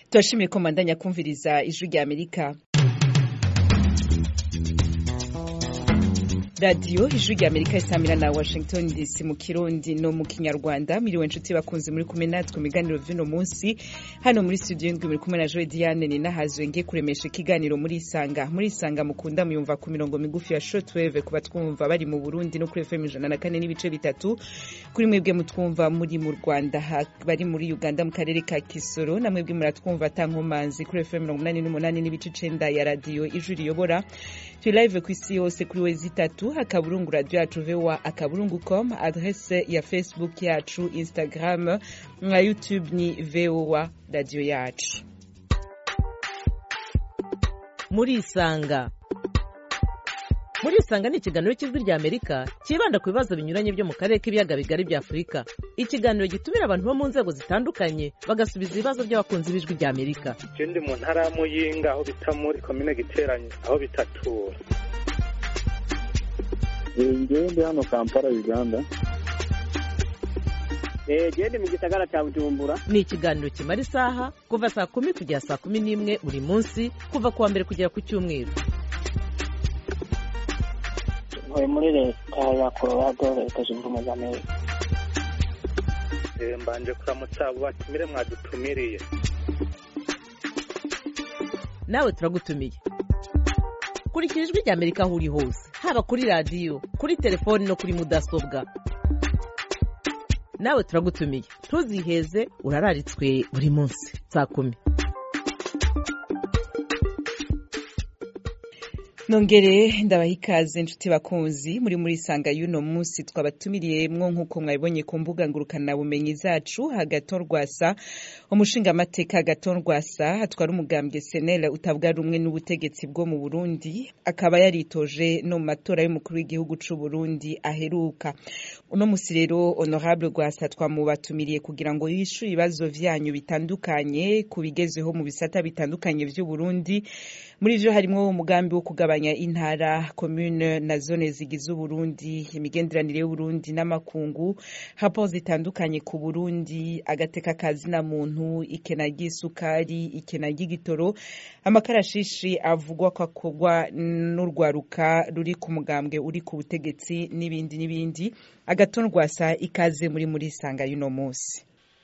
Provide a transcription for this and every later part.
turashimiye ko mandanya kumviriza ijwi rya amerika radiyo ijwi rya amerika isamira na washington dc mu kirundi no mu kinyarwanda miriwe nshuti bakunze muri kumwe natwe mu biganiro vy'uno munsi hano muri studio y'indwi muri kumwe na joe diane ni nahazwe ngiye kuremesha ikiganiro muri isanga muri isanga mukunda muyumva ku mirongo migufi ya shortwave kuba twumva bari mu burundi no kuri fm ijana na kane n'ibice bitatu kuri mwebwe mutwumva muri mu rwanda bari muri uganda mu karere ka kisoro na mwebwe muratwumva atankomanzi kuri fm mirongo umunani n'umunani n'ibice icenda ya radiyo ijwi riyobora turi live ku isi yose kuri wezi itatu akaburungu radio yacu voa akaburungu com adrese ya facebook yacu instagram na youtube ni voa radio yacu muri isanga muri isanga ni ikiganiro cy'ijwi rya amerika cyibanda ku bibazo binyuranye byo mu karere k'ibiyaga bigari bya afurika ikiganiro gitumira abantu bo mu nzego zitandukanye bagasubiza ibibazo by'abakunzi b'ijwi rya amerika je ndi mu ntara ya muyinga aho bita muri komine giteranye aho bitatura ngewe ndi hano kampala uganda gende mu gisagara cya bujumbura ni ikiganiro kimara isaha kuva saa kumi kugera saa kumi n'imwe buri munsi kuva ku wa mbere kugera ku cyumweru ntuye muri leta ya colorado leta zunze ubumwe za amerika Eh, mbanje kuramutsa abo batumire mwadutumiriye nawe turagutumiye kurikira ijwi rya amerika aho uri hose haba kuri radiyo kuri telefoni no kuri mudasobwa nawe turagutumiye ntuziheze urararitswe buri munsi saa kumi nongere ndabaha ikaze nshuti bakunzi muri muri sanga y'uno munsi twabatumiriye-mwo nk'uko mwabibonye ku mbuga ngurukanabumenyi zacu hagaton rwasa umushingamateka hagaton rwasa atwara umugambwe senel utabwa rumwe n'ubutegetsi bwo mu burundi akaba yaritoje no mu matora y'umukuru w'igihugu c'u burundi aheruka uno musi rero honorable rwasa twamubatumiriye kugira ngo yishure ibibazo vyanyu bitandukanye ku bigezeho mu bisata bitandukanye vy'uburundi muri vyo harimwo umugambi wo kugabanya intara commune na zone zigize uburundi imigenderanire y'uburundi n'amakungu raporo zitandukanye ku burundi agateka kazina muntu ikena ry'isukari ikena ry'igitoro amakarashishi avugwa ko akorwa n'urwaruka ruri ku mugambwe uri ku butegetsi n'ibindi n'ibindi agatondwasa ikaze muri muri sanga y'uno munsi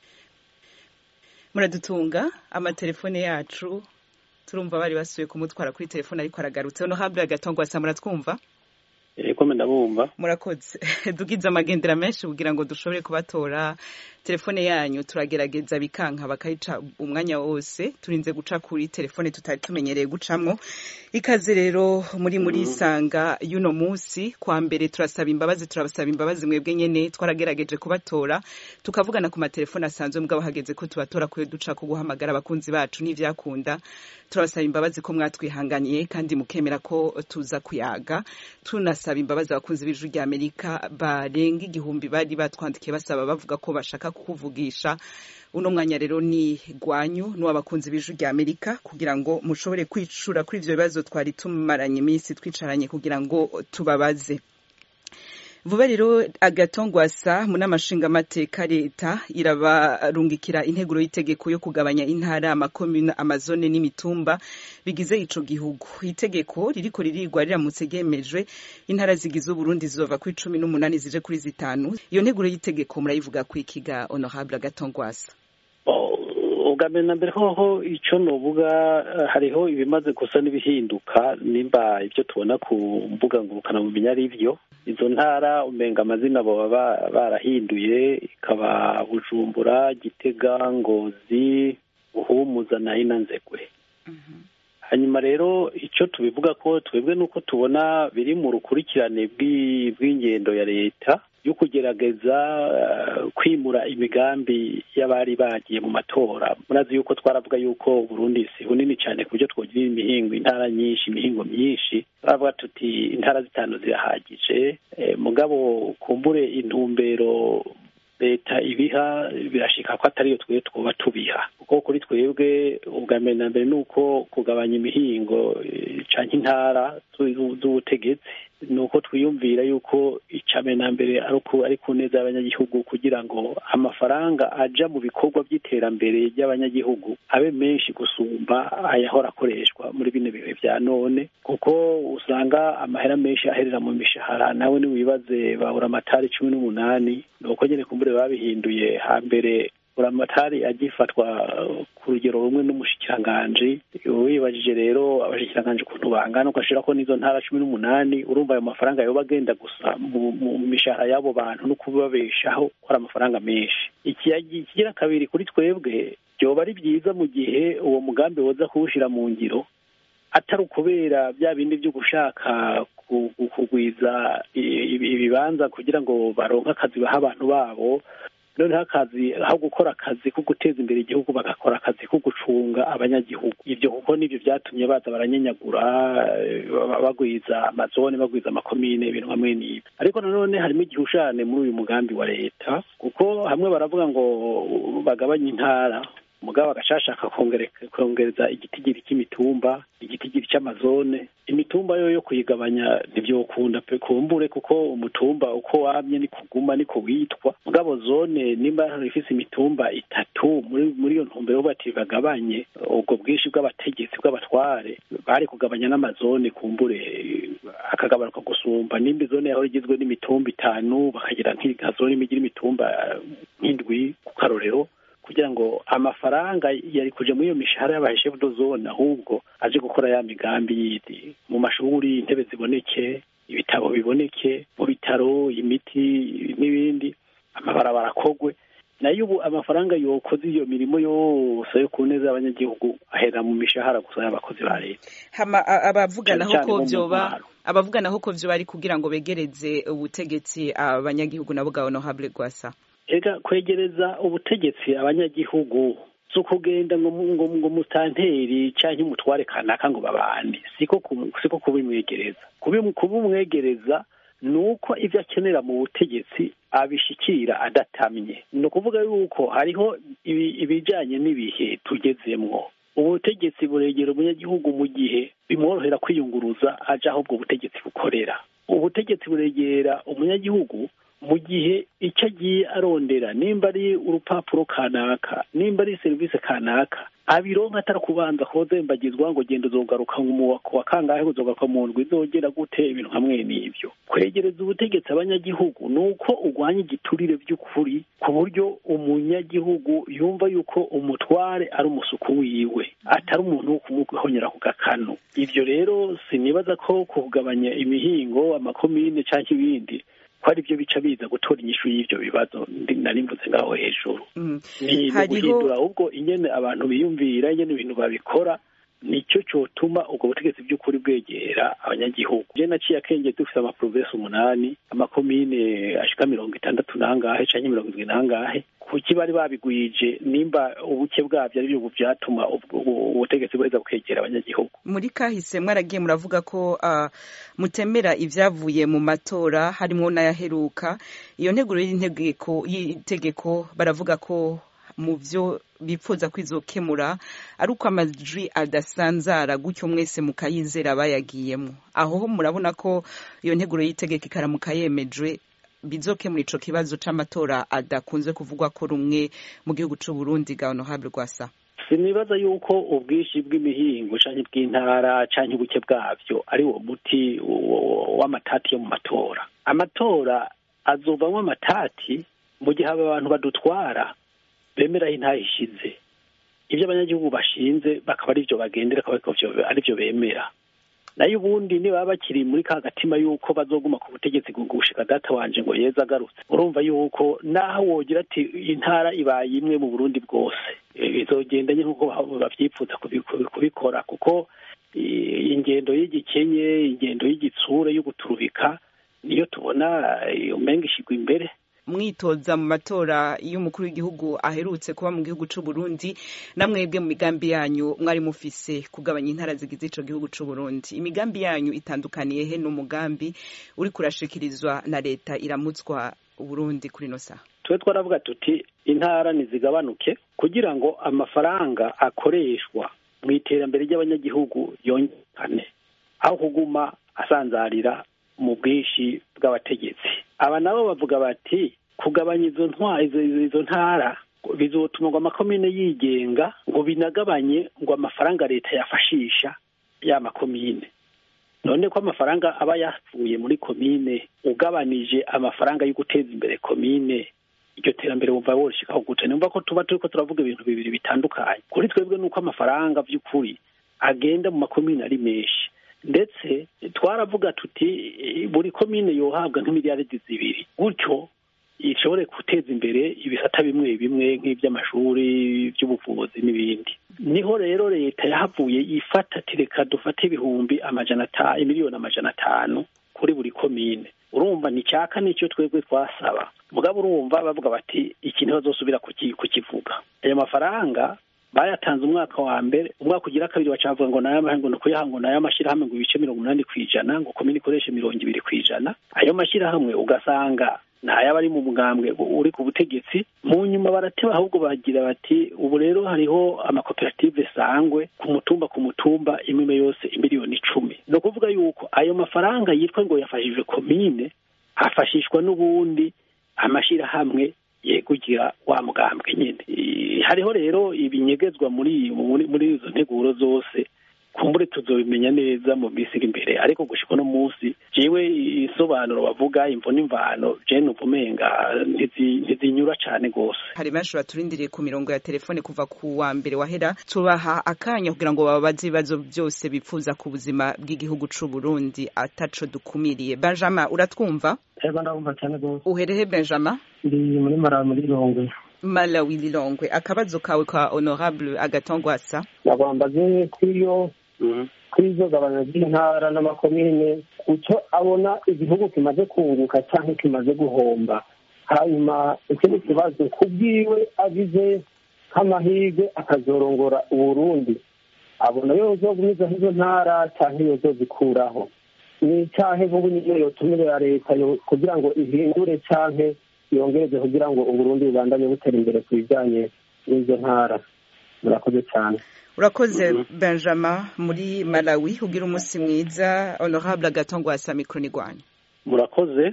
muradutunga amatelefone yacu turumva bari basuye kumutwara kuri telefone ariko aragarutse honorable agatongwasa muratwumva eko ndabumva murakoze dugize amagendera menshi kugira ngo dushobore kubatora telefone yanyu turagerageza bikanka bakayica umwanya wose turinze guca kuri telefone tutari tumenyereye gucamwo ikaze rero muri muri isanga y'uno munsi kwa mbere turasaba imbabazi turabasaba imbabazi mwebwe nyene twaragerageje kubatora tukavugana ku matelefone asanzwe mugabo hageze ko tubatora kuyo duca ku guhamagara abakunzi bacu n'ivyakunda turabasaba imbabazi ko mwatwihanganiye kandi mukemera ko tuza kuyaga tunasaba imbabazi abakunzi b'ijwi rya amerika barenga igihumbi bari batwandikiye basaba bavuga ko bashaka kukuvugisha uno mwanya rero ni gwanyu n'uw'abakunzi b'ijwi rya amerika kugira ngo mushobore kwicura kuri ivyo bibazo twari tumaranye iminsi twicaranye kugira ngo tubabaze vuba rero agatongwasa mu n'amashingamateka leta irabarungikira integuro y'itegeko yo kugabanya intara amakomune amazone n'imitumba bigize ico gihugu itegeko ririko ririgwa riramutse ryemejwe intara zigize uburundi zizova kuri cumi n'umunani zije kuri zitanu iyo nteguro y'itegeko murayivuga kwikiga honorable agatongwasa ubwa mbere na mbere hoho icyo nuvuga hariho ibimaze gusa n'ibihinduka nimba ibyo tubona ku mbuga ngurukanabumenyi ari byo izo ntara umenga amazina baba barahinduye ikaba bujumbura gitega ngozi buhumuza na inanzegwe hanyuma rero icyo tubivuga ko twebwe nuko tubona biri mu rukurikirane bw'ingendo ya leta yo kugerageza kwimura imigambi y'abari bagiye mu matora murazi yuko twaravuga yuko Burundi si bunini cyane ku buryo twogira imihingo intara nyinshi imihingo myinshi turavuga tuti intara zitanu zirahagije mugabo kumbure intumbero leta ibiha birashika ko atariyo twe twoba tubiha kuko kuri twebwe ubwa mbere na mbere ni uko kugabanya imihingo canke intara z'ubutegetsi ni uko twiyumvira yuko icame na mbere ari uko ari ku neza y'abanyagihugu kugira ngo amafaranga aja mu bikorwa by'iterambere ry'abanyagihugu abe menshi gusumba ayahora akoreshwa muri bino bihe vya none kuko usanga amahera menshi aherera mu mishahara nawe niwibaze bahura amatari cumi n'umunani ni uko nyene kumbure babihinduye hambere buramatari agifatwa ku rugero rumwe n'umushikiranganji wibajije rero abashikiranganji ukuntu bangana ugashira ko n'izo ntara cumi n'umunani urumva ayo mafaranga yoba agenda gusa mu mu mishahara y'abo bantu no kubabeshaho ko ari amafaranga menshi ikigira kabiri kuri twebwe byoba ari byiza mu gihe uwo mugambi woza kuwushira mu ngiro atari ukubera bya bindi byo gushaka kugwiza ibibanza kugira ngo baronke akazi baha abantu babo noneho akazi aho gukora akazi ko guteza imbere igihugu bagakora akazi ko gucunga abanyagihugu ibyo kuko nibyo byatumye baza baranyenyagura bagwiza amazone bagwiza amakomine ibintu hamwe n'ibi ariko nanone harimo igihushane muri uyu mugambi wa leta kuko hamwe baravuga ngo bagabanye intara mugabo agashashaka kongereza igitigiri cy'imitumba igitigiri cy'amazone imitumba yo yo kuyigabanya ntibyokunda pe kumbure kuko umutumba uko wamye ni kuguma niko witwa mugabo zone nimba ifise imitumba itatu muri muri iyo ntumbero bati bagabanye ubwo bwinshi bw'abategetsi bw'abatware bari kugabanya n'amazone kumbure akagabanuka gusumba nimba izone yahora igizwe n'imitumba itanu bakagira nk'inka zone imigira imitumba nk'indwi ku karorero kugira ngo amafaranga yari kuja muri iyo mishahara y'abaheshefu do zone ahubwo aje gukora ya migambi yindi mu mashuri intebe ziboneke ibitabo biboneke mu bitaro imiti n'ibindi amabarabara akogwe nayo ubu amafaranga yokoze iyo mirimo yose yo ku neza y'abanyagihugu ahera mu mishahara gusa y'abakozi ba leta hama abavuganaho ko vyoba abavuganaho ko vyoba ari kugira ngo begereze ubutegetsi abanyagihugu nabo bwa honorable gwasa ega kwegereza ubutegetsi abanyagihugu si ukugenda ngo ngo ngo mutanteri canke umutware kanaka ngo babane siko siko kubimwegereza kubimwegereza ni uko ibyo akenera mu butegetsi abishikira adatamye ni ukuvuga yuko hariho ibijanye n'ibihe tugezemwo ubutegetsi buregera umunyagihugu mu gihe bimworohera kwiyunguruza aja aho ubwo butegetsi bukorera ubutegetsi buregera umunyagihugu mu gihe icyo agiye arondera nimba ari urupapuro kanaka nimba ari serivisi kanaka abironka atari kubanza kozembagizwa ngo genda uzogaruka wa kangahe uzogaruka mu ndwi izogera gute ibintu hamwe n'ibyo kwegereza ubutegetsi abanyagihugu ni uko urwanya igiturire by'ukuri ku buryo umunyagihugu yumva yuko umutware ari umusuku wiwe atari umuntu wo kumuhonyera ku gakanu ibyo rero sinibaza ko kugabanya imihingo amakomine cyangwa ibindi ko ari byo bica biza gutora inyishu y'ibyo bibazo nari mvuze ngaho hejuru ni guhindura ahubwo ingene abantu biyumvira ingene ibintu babikora nicyo cyotuma ubwo butegetsi by'ukuri bwegera abanyagihugu je naciye akenge dufite amaprovensi umunani amakomine ashika mirongo itandatu nangahe canke mirongo indwi nangahe kuki bari babigwije nimba ubuke bwabyo ari byo byatuma ubutegetsi buheza bukegera abanyagihugu muri kahise mwaragiye muravuga ko uh, mutemera ivyavuye mu matora harimwo n'ayaheruka iyo nteguro y'integeko y'itegeko baravuga ko mu byo bipfuza kwizokemura ari uko amajwi adasanzara gutyo mwese mukayizera bayagiyemo aho murabona ko iyo nteguro y'itegeko ikaramuka yemejwe bizokemura ico kibazo c'amatora adakunze kuvugwa ko rumwe mu gihugu c'u Burundi ga honorable Rwasa sinibaza yuko ubwinshi bw'imihingo canke bw'intara canke ubuke bwavyo ari wo muti w'amatati yo mu matora amatora azovamwo amatati mu gihe aba bantu badutwara bemeraho intahe ishize ibyo abanyagihugu bashinze bakaba ari byo bagendera ari byo bemera nayo ubundi niba bakiri muri ka gatima yuko bazoguma ku butegetsi gushika data wanje ngo yeza agarutse urumva yuko naho wogira ati intara ibaye imwe mu burundi bwose izogenda nye nk'uko bavyipfuza kubikora kuko ingendo y'igikenye ingendo y'igitsure yo guturubika niyo tubona umenga ishigwa imbere mwitoza mu matora y'umukuru w'igihugu aherutse kuba mu gihugu c'u Burundi namwebwe mu migambi yanyu mwari mufise kugabanya intara zigize ico gihugu c'u Burundi imigambi yanyu itandukaniye he n'umugambi uri kurashikirizwa na leta iramutswa Burundi kuri no saha twe twaravuga tuti intara nizigabanuke kugira ngo amafaranga akoreshwa mu iterambere ry'abanyagihugu yongekane aho kuguma asanzarira mu bwinshi bw'abategetsi aba nabo bavuga bati kugabanya izo ntwa izo, izo, izo ntara bizotuma ngo amakomine yigenga ngo binagabanye ngo amafaranga leta yafashisha ya makomine none ko amafaranga aba yavuye muri komine ugabanije amafaranga yo guteza imbere komine iryo terambere wumva worishikaho gute numva ko tuba turiko turavuga ibintu bibiri bitandukanye kuri twebwe nuko amafaranga vy'ukuri agenda mu makomine ari menshi ndetse twaravuga tuti eh, buri komine yohabwa nk'imiliyaridi zibiri gutyo ishobore guteza imbere ibisata bimwe bimwe nk'iby'amashuri by'ubuvuzi n'ibindi niho rero leta yahavuye ifata ati reka dufate ibihumbi amajana atanu miliyoni amajana atanu kuri buri komine urumva ni cyaka nicyo twebwe twasaba mugabo urumva bavuga bati iki niho bazosubira kuki- kukivuga ayo mafaranga bayatanze umwaka wa mbere umwaka ugira kabiri bacavuga ngo nayo ngo ni ukuyaha ngo nayo amashyirahamwe ngo ibice mirongo umunani ku ijana ngo komine ikoreshe mirongo ibiri ku ijana ayo mashyirahamwe ugasanga ntayaba ari mu mugambwe uri ku butegetsi mu nyuma barateba ahubwo bagira bati ubu rero hariho amakoperative sangwe ku mutumba ku mutumba imwe yose imiliyoni icumi ni ukuvuga yuko ayo mafaranga yitwa ngo yafashije komine hafashishwa n'ubundi amashyirahamwe yegugira wa mugambwe nyine I- hariho rero ibinyegezwa muri muri muri izo nteguro zose kumbure tuzobimenya neza mu minsi iri imbere ariko gushika uno munsi jewe isobanuro bavuga imvo n'imvano je numva umenga ntizi- ntizinyura cane gose hari benshi baturindiriye ku mirongo ya telefone kuva ku wa mbere wahera tubaha akanya kugira ngo babaze ibibazo byose bifuza ku buzima bw'igihugu c'u Burundi ataco dukumiriye Benjamin uratwumva ego ndabumva cyane rwose uherehe Benjamin ndi muri mara muri rongwe Malawi Lilongwe akabazo kawe ka honorable agatongwasa nagombaze kw'iyo kuri izo gabanya ry'intara n'amakomine icyo abona igihugu kimaze kunguka cyangwa kimaze guhomba hanyuma ikindi kibazo kubwiwe agize nk'amahirwe akazorongora uburundi abona yozogumizaho izo ntara cyangwa yozozikuraho ni icyahe nk'ubu niyo yotumirira leta yo- kugira ngo ihindure cyangwa yongereze kugira ngo uburundi bubandanye butera imbere ku bijyanye n'izo ntara murakoze cyane urakoze Benjamin muri Malawi ugira umunsi mwiza honorable agatongwasa mikro ni gwanyu murakoze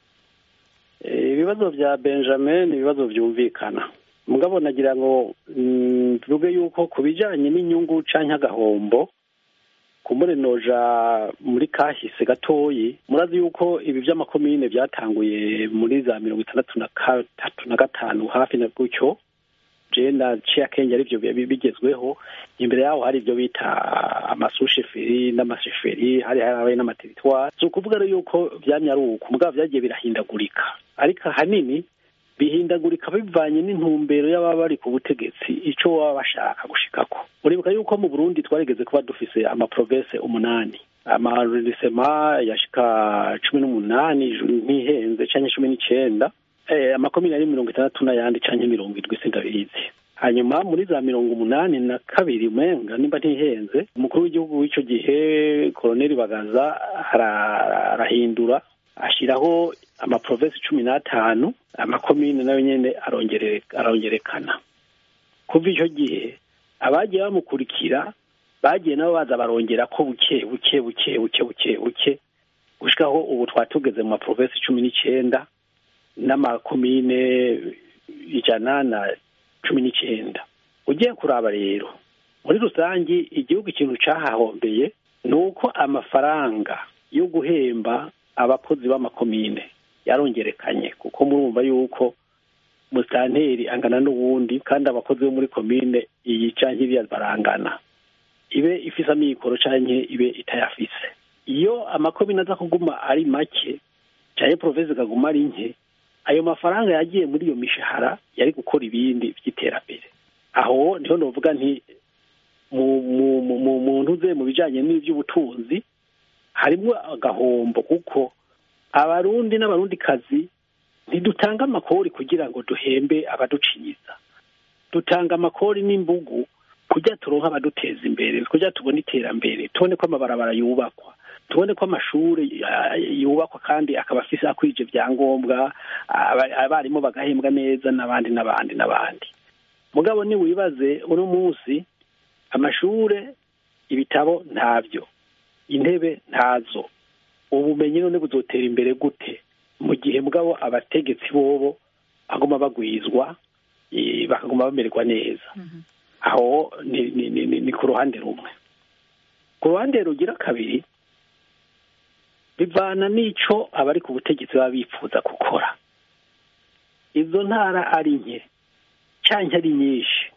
Eh, ibibazo bya benjamin ni ibibazo byumvikana mugabo nagira ngo mm, mvuge yuko ku bijanye n'inyungu canke agahombo kumbure noja muri kahise gatoyi murazi yuko ibi vy'amakomine vyatanguye muri za mirongo itandatu na gatatu na gatanu hafi na gutyo je naciye akenge arivyo bi- bigezweho imbere yaho hari ibyo bita amasusheferi n'amasheferi hari harabaye n'amateritwari si ukuvuga rero yuko vyamye ari uko mugabo vyagiye birahindagurika ariko ahanini bihindagurika bivanye n'intumbero y'ababa bari ku butegetsi ico baba bashaka gushikako uribuka yuko mu burundi twarigeze kuba dufise amaprovense umunani amarerisema yashika cumi n'umunani ntihenze canke cumi n'icenda eh, amakomine ari mirongo itandatu n'ayandi canke mirongo indwi sindabizi hanyuma muri za mirongo umunani na kabiri umenga nimba ntihenze umukuru w'igihugu w'ico gihe koloneli bagaza ara- arahindura ashiraho amaprovensi cumi n'atanu amakomine nayo nyene arongere- arongerekana kuva ico gihe abagiye bamukurikira bagiye nabo baza barongera ko buke buke buke buke buke buke gushikaho ubu twatugeze mu maprovensi cumi n'icenda n'amakomine ijana na cumi n'icenda ugiye kuraba rero muri rusangi igihugu ikintu cahahombeye ni uko amafaranga yo guhemba abakozi b'amakomine yarongerekanye kuko murumva yuko musitanteri angana n'uwundi kandi abakozi bo muri komine iyi canke iriya barangana ibe ifise amikoro canke ibe itayafise iyo amakomine aza kuguma ari make canke provinsi ikaguma ari nke ayo mafaranga yagiye muri iyo mishahara yari gukora ibindi by'iterambere aho niho novuga nti mu mu mu mu muntu uze mu bijanye n'ivy'ubutunzi harimwo agahombo kuko abarundi n'abarundikazi ntidutanga amakori kugira ngo duhembe abaducinyiza dutanga amakori n'imbugu kugira turonke abaduteza imbere kugira tubone iterambere tubone ko amabarabara yubakwa tubone ko amashuri ah, yubakwa kandi akaba afise akwije vyangombwa aba- abarimu bagahembwa neza n'abandi n'abandi n'abandi mugabo ni wibaze uno munsi amashure ibitabo ntavyo intebe ntazo ubumenyi none buzotera imbere gute mu gihe mugabo abategetsi bobo baguma bagwizwa eh, bakaguma bamererwa neza aho ni, ni, ni, ni, ni ku ruhande rumwe ku ruhande rugira kabiri bivana n'ico abari ku butegetsi baba bifuza gukora izo ntara ari nke canke ari nyinshi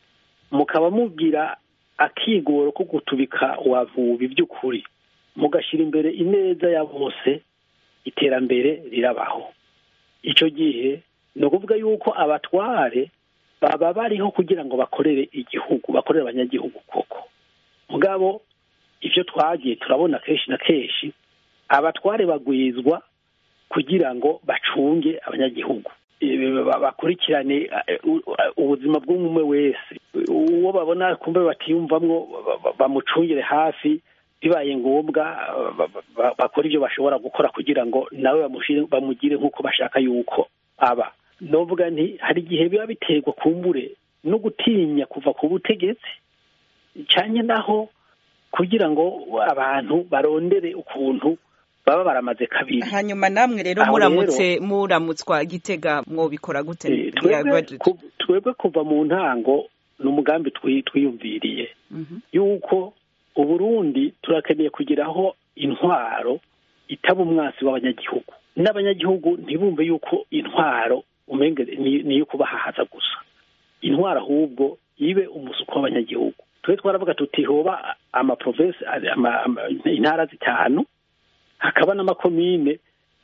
mukaba mubwira akigoro ko gutubika wavuba iby'ukuri mugashyira imbere ineza ya bose iterambere rirabaho icyo gihe ni ukuvuga yuko abatware baba bariho kugira ngo bakorere igihugu bakorere abanyagihugu koko mugabo ibyo twagiye turabona kenshi na kenshi abatware bagwizwa kugira ngo bacunge abanyagihugu Eh, ba- bakurikirane eh, u- ubuzima bw'umwe wese uwo babona kumbe batiyumvamwo ba- ba- bamucungire hafi bibaye ngombwa ba- ba- ba- bakora ibyo bashobora gukora kugira ngo nawe bamushire- bamugire nk'uko bashaka yuko aba novuga nti hari igihe biba biterwa kumbure no gutinya kuva ku butegetsi cyane naho kugira ngo abantu barondere ukuntu baba baramaze kabiri hanyuma namwe rero Aho muramutse muramutswa gitega mwobikora gute Eh, twebwe ku- twebwe kuva mu ntango ni umugambi twi- twiyumviriye Mhm. yuko uburundi turakeneye kugeraho intwaro itaba umwasi w'abanyagihugu n'abanyagihugu ntibumve yuko intwaro umenge ni ni iyo kubahahaza gusa intwaro ahubwo ibe umusuko w'abanyagihugu twe twaravuga tuti hoba amaprovensi ama- ama- intara zitanu hakaba n'amakomine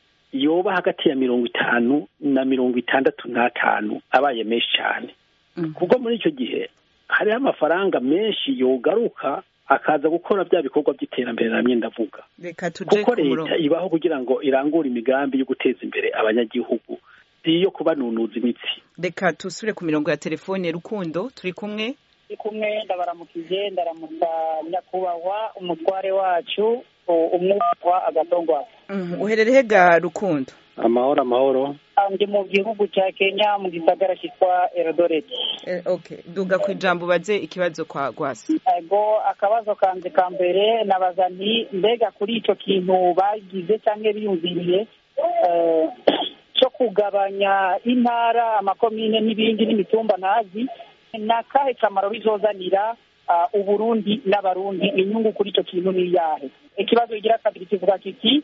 yoba hagati ya mirongo itanu na mirongo itandatu n'atanu abaye menshi cyane Mhm. kuko muri icyo gihe hariho amafaranga menshi yogaruka akaza gukora bya bikorwa by'iterambere namye ndavuga reka tuje kuko ku murongo leta ibaho kugira ngo irangure imigambi yo guteza imbere abanyagihugu si iyo kubanunuza imitsi reka tusubire ku mirongo ya telefone rukundo turi kumwe turi kumwe ndabaramukije ndaramutsa nyakubahwa umutware wacu u- umwubahwa agatongwa Mhm. uherereye ga rukundo amahoro amahoro ndi mu gihugu cya kenya mu gisagara cyitwa erodoreti Eh, okay duga ku ijambo ubaze ikibazo kwa gwasi ego akabazo kanje ka mbere nabaza nti mbega kuri icyo kintu bagize cyangwa biyumviriye eh, cyo kugabanya intara amakomine n'ibindi n'imitumba ntazi ni akahe kamaro bizozanira ah, uburundi n'abarundi inyungu kuri icyo kintu ni iyahe ikibazo kigira kabiri kivuga kiti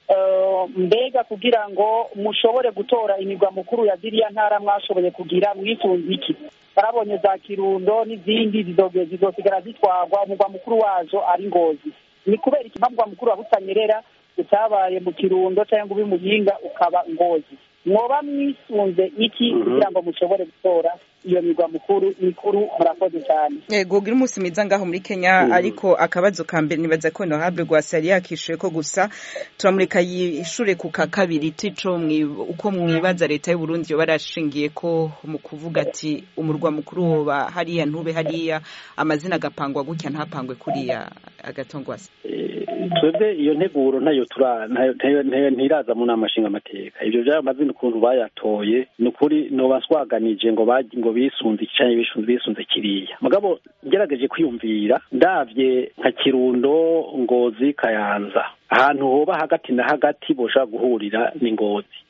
eh, mbega kugira ngo mushobore gutora imigwa mukuru ya ziriya ntara mwashoboye kugira mwisunze iki barabonye za kirundo n'izindi zizoge- zizosigara zitwarwa umugwa mukuru wazo ari ngozi ni kubera iki mpamvu mukuru wa butanyerera utabaye mu kirundo cyangwa ube muyinga ukaba ngozi mwoba mwisunze iki Mhm. kugira ngo mushobore gutora iyo migwa mukuru mikuru murakoze cyane yego ugira umunsi mwiza ngaho muri kenya Mhm. ariko akabazo ka mbere nibaza ko nohable gwasi yari yakishuye ko gusa turamureka yishure ku ka kabiri tico mwi- uko mwibaza leta y'u Burundi yoba yarashingiye ko mu kuvuga ati umurwa mukuru woba hariya ntube hariya amazina agapangwa gutya ntapangwe kuriya agatongwasi Eh, twebwe iyo nteguro ntayo tura ntayo- ntayo- ntayo- ntiraza mu nama nshingamateka ibyo by'ayo mazina ukuntu bayatoye ni ukuri noba nswaganije ngo bagi ngo bisunze iki canke bisunze bisunze kiriya mugabo ngerageje kwiyumvira ndavye nka kirundo ngozi kayanza ahantu hoba hagati na hagati boshobora guhurira ni ngozi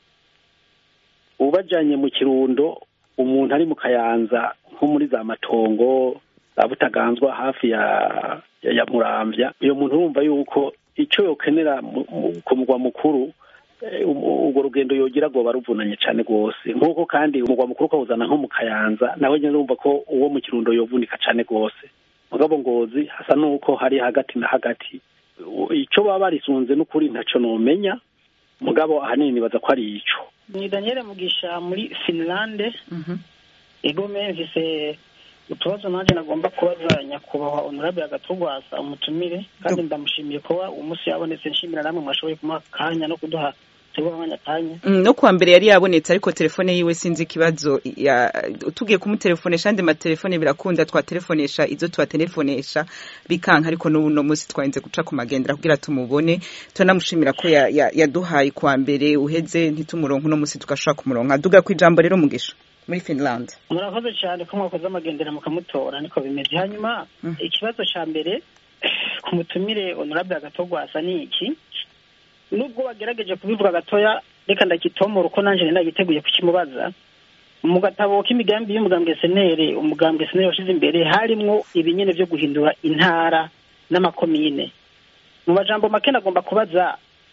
ubajanye mu kirundo umuntu ari mu kayanza nko muri za matongo za butaganzwa hafi ya ya, ya muramvya uyo muntu urumva yuko ico yokenera mu- mu- ku mugwa mukuru eh, um- urwo rugendo yogira rwoba ruvunanye cane rwose nk'uko kandi umugwa mukuru ukawuzana nko mu kayanza nawe nyene urumva ko uwo mu kirundo yovunika cane rwose mugabo ngozi hasa n'uko hari hagati na hagati U- ico baba barisunze n'ukuri ntaco nomenya mugabo ahanini nibaza ko ari ico ni daniel mugisha muri finlande ego mvise utubazo nanjye nagomba kubaza nyakubahwa honorable agatugwasa umutumire kandi ndamushimiye kuba uwo munsi yabonetse nshimira namwe mwashoboye kumuha akanya no kuduha tuguha akanya kanya Mm, no kuwa mbere yari yabonetse ariko telefone yiwe sinzi ikibazo ya tugiye kumutelefonesha andi matelefone birakunda twatelefonesha izo tubatelefonesha bikanka ariko n'ubu no munsi twarinze guca ku magendera kugira tumubone turanamushimira ko ya- ya- yaduhaye kuwa mbere uheze ntitumuronke uno munsi tugashobora kumuronka duga ku ijambo rero mugisha muri finland murakoze cyane ko mwakoze amagendera mukamutora niko bimeze hanyuma Mm. ikibazo cya mbere ku mutumire honorable agatogwasa ni iki nubwo bagerageje kubivuga gatoya reka ndakitomora uko nanjye nari nagiteguye kukimubaza mu gatabo k'imigambi y'umugambwe senere umugambwe senere washyize imbere harimwo ibinyene byo guhindura intara n'amakomine mu majambo make nagomba kubaza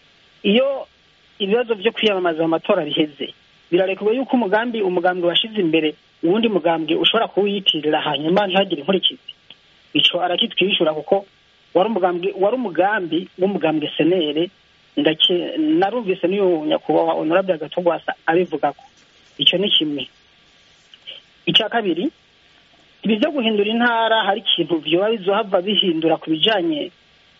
iyo ibibazo byo kwiyamamaza mu matora biheze birarekurwa yuko umugambi umugambwe washyize imbere uwundi mugambwe ushobora kuwiyitirira hanyuma ntihagire inkurikizi ico arakitwishura kuko wari umugambi wari umugambi w'umugambwe senere ndake narumvise n'uyu nyakubahwa honorable agatogwasa abivuga ko icyo ni kimwe icya kabiri ibi byo guhindura intara hari ikintu vyoba bizohava bihindura ku bijanye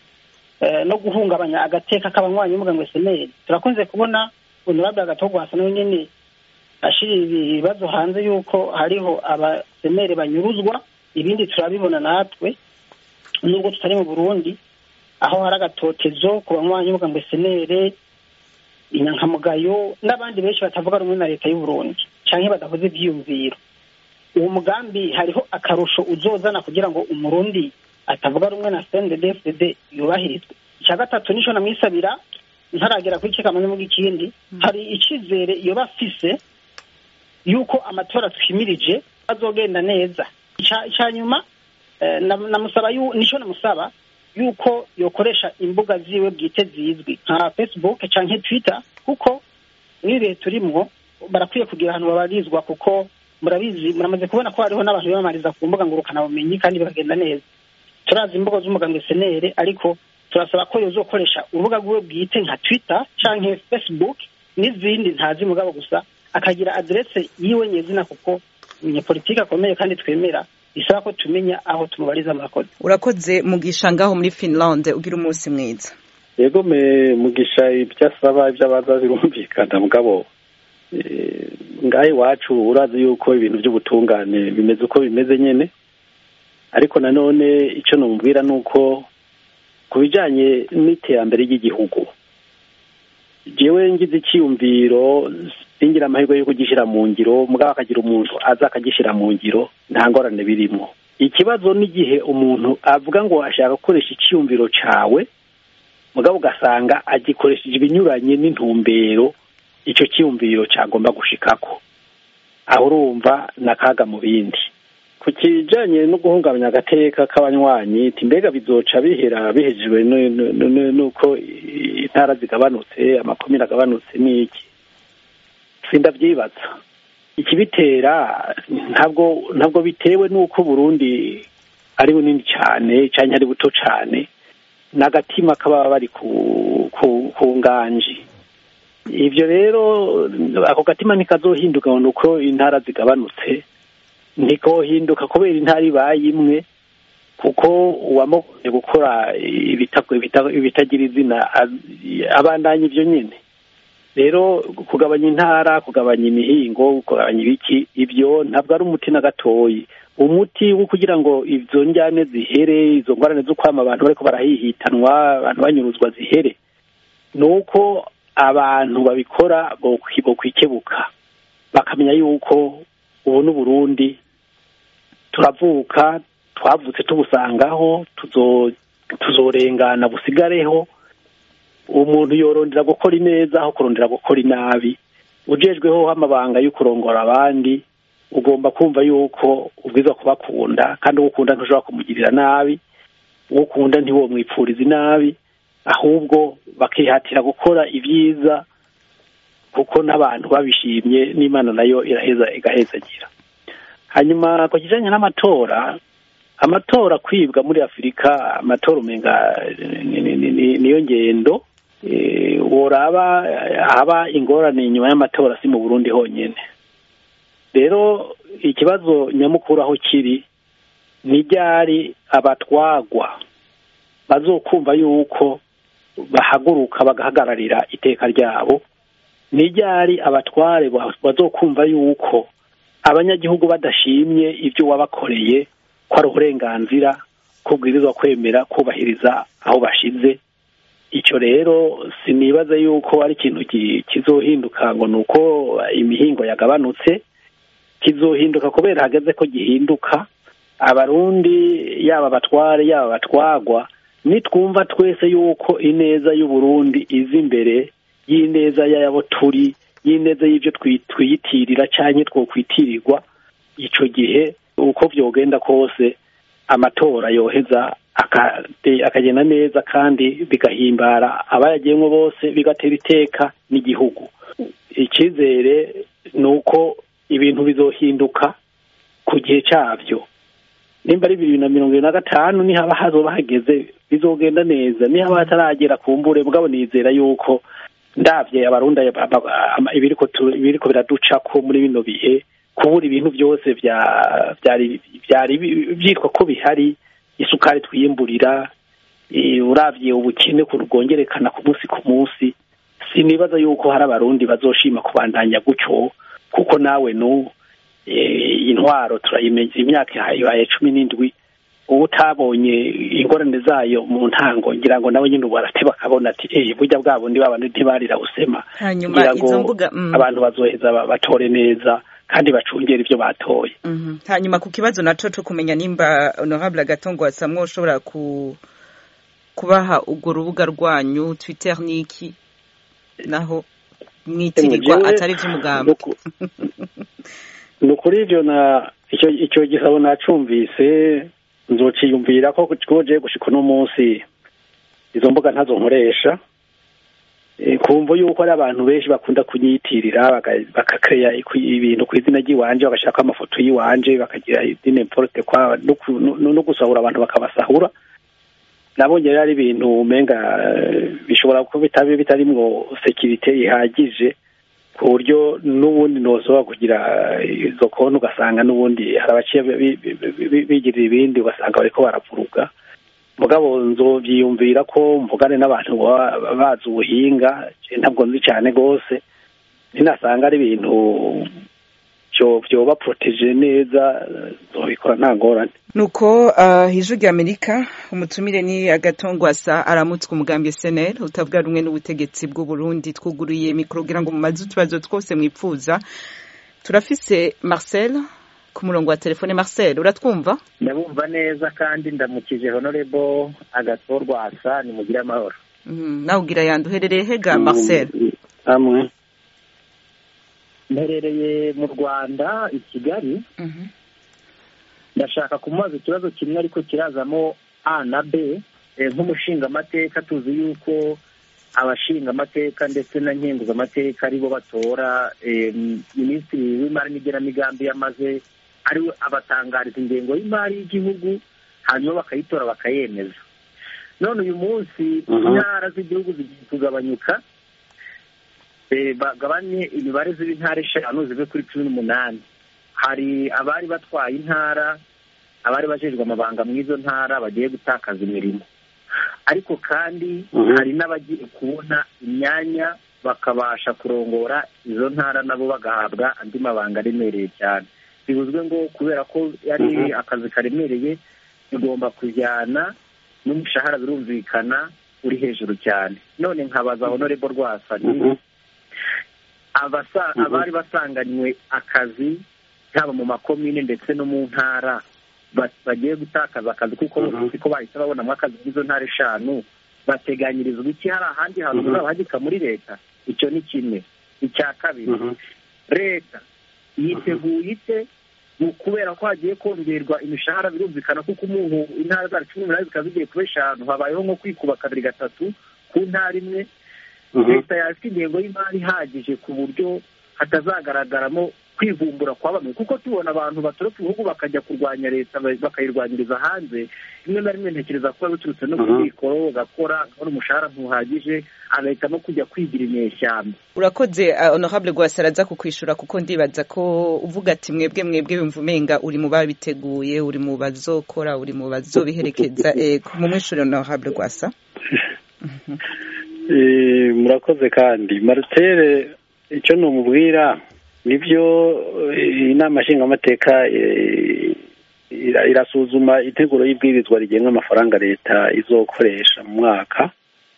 no guhungabanya agateka k'abanywanyi b'umugambwe seneri turakunze kubona honorable agatogwasa nawe nyene ashira ibibazo hanze yuko hariho abaseneri banyuruzwa ibindi turabibona natwe nubwo tutari mu burundi aho hari agatotezo ku banywanyi b'umugambwe senere inyankamugayo n'abandi benshi batavuga rumwe na leta y'uburundi canke badakoze ivyiyumviro uwo mugambi hariho akarusho uzozana kugira ngo umurundi atavuga rumwe na cndd yubahirizwe icya gatatu nico namwisabira ntaragera kuri kikamanye mu ikindi hari icizere yoba afise yuko amatora twimirije azogenda neza icya nyuma namusaba nico namusaba yuko yokoresha imbuga ziwe bwite zizwi nka facebook canke twitter kuko n'ibi bihe turimwo barakwiye kugira ahantu babarizwa kuko murabizi muramaze kubona ko hariho n'abantu biyamamariza ku mbuga ngurukanabumenyi kandi bikagenda neza turazi imbuga z'umugambwe senere ariko turasaba ko yozokoresha urubuga rwiwe bwite nka twitter canke facebook n'izindi ntazi mugabo gusa akagira aderese yiwe nyezina kuko umunyapolitiki akomeye kandi twemera bisaba ko tumenya aho tumubariza murakoze urakoze mugisha ngaho muri finland ugira umunsi mwiza yego me mugisha ibyo asaba ibyo abaza birumvikana mugabo ngaho iwacu urazi yuko ibintu by'ubutungane bimeze uko bimeze nyine ariko nanone icyo numubwira ni uko ku bijyanye n'iterambere ry'igihugu jewe ngize icyiyumviro singira amahirwe yo kugishyira mu ngiro mugabo akagira umuntu aza akagishyira mu ngiro nta ngorane birimo ikibazo n'igihe umuntu avuga ngo ashaka gukoresha icyiyumviro cyawe mugabo ugasanga agikoresheje ibinyuranye n'intumbero icyo cyiyumviro cyagomba gushikako aho urumva n'akaga mu bindi ku kijyanye no guhungabanya agateka k'abanywanyi mbega bizoca bihera bihejejwe n'uko intara zigabanutse amakomine agabanutse n'iki sindabyibaza ikibitera ntabwo ntabwo bitewe n'uko burundi ari bunini cyane cyangwa ari buto cyane n'agatima kaba bari ku nganji ibyo rero ako gatima ntikazohinduka ngo ni uko intara zigabanutse ntikohinduka kubera intara ibaye imwe kuko uwamugoye gukora ibitagira izina abandanya ibyo nyine rero kugabanya intara kugabanya imihingo kugabanya ibiki ibyo ntabwo ari umuti na gatoyi umuti wo kugira ngo izo njyane zihere izo ngorane zo kwama abantu bariko barahihitanwa abantu banyuruzwa zihere ni uko abantu babikora bokwikebuka bakamenya yuko ubu n'uburundi turavuka twavutse tubusangaho tuzorengana busigareho umuntu yorondera gukora ineza aho kurondera gukora inabi ujejweho amabanga yo kurongora abandi ugomba kumva yuko ubwiza kubakunda kandi uwo ukunda ntushobora kumugirira nabi uwo ukunda ntiwo mwipfuriza inabi ahubwo bakihatira gukora ibyiza kuko n'abantu babishimye n'imana nayo iraheza igahezagira hanyuma ku kijyanye n'amatora amatora kwibwa muri afurika amatora umenga niyo ngendo woraba haba ingorane inyuma y'amatora si mu burundi honyine rero ikibazo nyamukuru aho kiri ni ryari abatwagwa bazokumva yuko bahaguruka bagahagararira iteka ryabo ni ryari abatware bazokumva yuko abanyagihugu badashimye ibyo wabakoreye ko ari uburenganzira kubwirizwa kwemera kubahiriza aho bashize icyo rero sinibaza yuko ari ikintu kizohinduka ngo ni uko imihingo yagabanutse kizohinduka kubera hageze ko gihinduka abarundi yaba abatware yaba abatwagwa nitwumva twese yuko ineza y'uburundi iza imbere y'ineza y'abo turi y'ineza y'ibyo twiyitirira cyangwa twokwitirirwa icyo gihe uko byogenda kose amatora yoheza akagenda neza kandi bigahimbara abayagiyemo bose bigatera iteka n'igihugu icyizere ni uko ibintu bizohinduka ku gihe cyabyo nimba ari bibiri na mirongo irindwi na gatanu nihaba hazoba hageze bizogenda neza nihaba hataragera ku mbure mugabo nizera yuko ndabye abarunda ibiriko biraduca ko muri bino bihe kubura ibintu byose byari byitwa ko bihari isukari twiyimburira urabye ubukene bwongerekana ku munsi ku munsi sinibaza yuko hari abarundi bazoshima kubandanya gutyo kuko nawe nu intwaro turayimenya imyaka ibaye cumi n'indwi uba utabonye ingorane zayo mu ntango ngira ngo nawe nyine ubu barateba bakabona ati eee burya bwa bundi babandi ntibarira usema hanyuma izo mbuga abantu bazoheza batore neza kandi bacungera ibyo batoye hanyuma ku kibazo naco co kumenya nimba honorable agatongo wasamwe ushobora ku kubaha urwo rubuga rwanyu twitter niki naho mwitirirwa atari ivy'umugambi ni ukuri ivyo na icyo icyo gisabo nacumvise nzociyumvira ko koje gushika uno munsi izo mbuga ntazo nkoresha kumva yuko ari abantu benshi bakunda kunyitirira bakakeya ibintu ku izina ry'iwanje bagashaka amafoto y'iwanje bakagira idine porte kwa no gusahura abantu bakabasahura nabonye rero ari ibintu umenga bishobora kuba bitabi bitarimwo sekirite ihagije ku buryo n'ubundi ntoshobora kugira izo konti ugasanga n'ubundi hari abaciye bigirira ibindi ugasanga bariko baravuruga mugabo nzobyiyumvira ko mvugane n'abantu bazi ubuhinga ntabwo nzi cyane rwose ninasanga ari ibintu byoba poroteje neza zobikora nta ngorane nuko ijwi rya amerika umutumire ni agatongwasa aramutswe umugambi seneri utavuga rumwe n'ubutegetsi bw'uburundi twuguruye mikoro kugira ngo mumaze utubazo twose mwipfuza turafise marcel ku murongo wa telefone marcel uratwumva ndabumva neza kandi ndamukije honorebo agatorwasa nimugire amahoro nawe ugira yandi uherereye hega marcel hamwe mperereye mu rwanda i kigali ndashaka kumubaza ikibazo kimwe ariko kirazamo a na b nk'umushingamateka tuzi yuko abashingamateka ndetse na nkenguzamateka aribo batora minisitiri w'imari n'igenamigambi yamaze ariwe abatangariza ingengo y'imari y'igihugu hanyuma bakayitora bakayemeza none uyu munsi intara z'igihugu zigiye kugabanyuka bagabanye imibare z'intara eshanu zive kuri cumi n'umunani hari abari batwaye intara abari bajejwe amabanga mu izo ntara bagiye gutakaza imirimo ariko kandi hari n'abagiye kubona imyanya bakabasha kurongora izo ntara nabo bagahabwa andi mabanga aremereye cyane bivuzwe ngo kubera ko ari akazi karemereye bigomba kujyana n'umushahara birumvikana uri hejuru cyane none nkabaza honorebo rwasa abari basanganywe akazi haba mu makomine ndetse no mu ntara bagiye gutakaza akazi kuko bose ko bahise babonamo akazi muri izo ntara eshanu bateganyirizwa iki hari ahandi hantu bazabahagika muri leta icyo ni kimwe icya kabiri leta yiteguye ite kubera ko hagiye kongerwa imishahara birumvikana kuko umuntu intara zacu cumi n'umunani zikaba zigiye kuba eshanu habayeho nko kwikuba kabiri gatatu ku ntara imwe leta yafite ingengo y'imari ihagije ku buryo hatazagaragaramo kwivumbura kwa bamwe kuko tubona abantu batoroka ibihugu bakajya kurwanya leta bakayirwanyiriza hanze rimwe na rimwe ntekereza kuba biturutse no ku mikoro ugakora akabona umushahara ntuhagije agahitamo kujya kwigira inyeshyamba urakoze honorable rwasaraza kukwishura kuko ndibaza ko uvuga ati mwebwe mwebwe wumva umenga uri mu babiteguye uri mu bazokora uri mu bazobiherekeza mu mwishuri honorable rwasa murakoze kandi maritere icyo numubwira nibyo inama nshingamateka irasuzuma iteguro y'ibwirizwa rigenga amafaranga leta izokoresha mu mwaka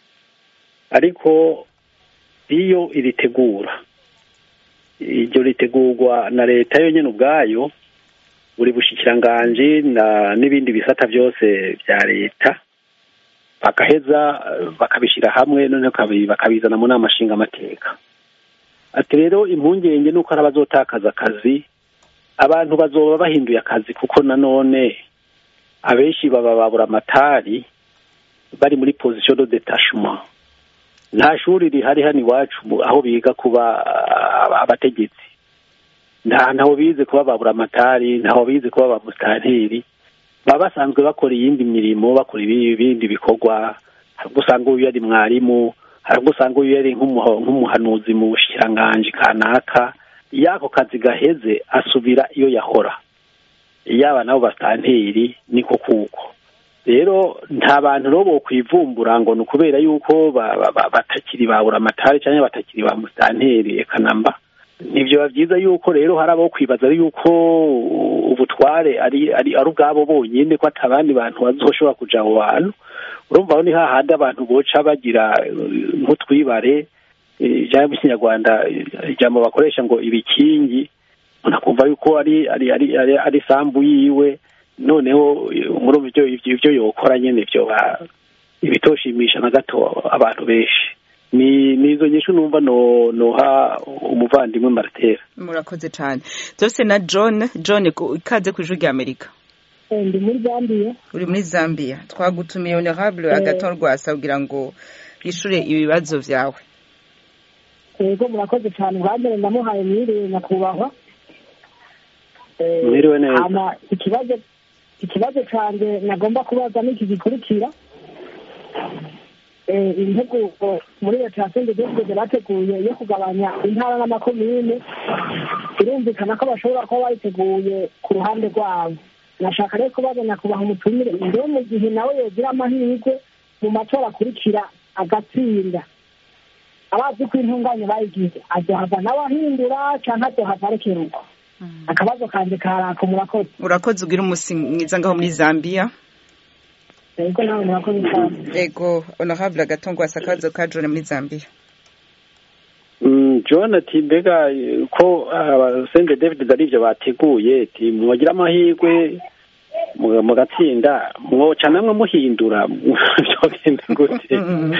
ariko iyo iritegura iryo ritegurwa na leta yonyine ubwayo buri bushikiranganji n'ibindi bisata byose bya leta bagaheza bakabishyira hamwe noneho bakabizana mu nama nshingamateka ati rero impungenge ni uko hari abazotakaza akazi abantu bazoba bahinduye akazi kuko nanone abenshi baba babura amatari bari muri position de detachement nta shuri rihari hano iwacu aho biga kuba abategetsi nta ntaho bize kuba babura amatari ntaho bize kuba ba musitanteri baba basanzwe bakora iyindi mirimo bakora ibindi bikorwa hari ubwo usanga uyu yari mwarimu hari ubwo usanga uyu yari nk'umuhanuzi mu bushikiranganji kanaka iyo ako kazi gaheze asubira iyo yahora yaba nabo basitanteri niko kuko rero nta bantu rero bokwivumbura ngo ni ukubera yuko batakiri babura amatari cyangwa batakiri ba musitanteri eka namba ntibyo biba byiza yuko rero hari abo kwibaza yuko ubutware ari ari ari ubwabo bonyine ko atabandi bantu bazoshobora kuja abo bantu urumva aho ni hahandi abantu boca bagira nk'utwibare ijambo ry'ikinyarwanda ijambo bakoresha ngo ibikingi unakumva yuko ari ari ari ari sambu yiwe noneho muri ibyo ibyo yokora nyine byo ibitoshimisha na gato abantu benshi ni nizo nyinshi numva no noha umuvandimwe Martera murakoze cyane byose na John John ikaze ku ijwi rya Amerika ndi muri Zambia uri muri Zambia twagutumiye honorable agaton rwasa kugira ngo yishure ibibazo vyawe yego murakoze cyane ubwambere ndamuhaye mwiriwe nyakubahwa mwiriwe neza ikibazo ikibazo cyanjye nagomba kubaza n'iki gikurikira integuro muri leta ya sende dogede bateguye yo kugabanya intara n'amakomine birumvikana ko bashobora kuba bayiteguye ku ruhande rwabo nashaka rero kubaza nyakubahwa umutumire mbere mu gihe nawe yogira amahirwe mu matora akurikira agatsinda abazi ko intunganye bayigize azohava nawe ahindura cyangwa azohava arekera uko akabazo kanjye karaka murakoze urakoze ugira umunsi mwiza ngaho muri zambia yego nawe murakoze cyane yego honorable agatongo wasa akabazo ka john muri zambia john ati mbega ko sende david ari ibyo bateguye ati mwagira amahirwe mugatsinda mwoca namwe muhindura byogenda gute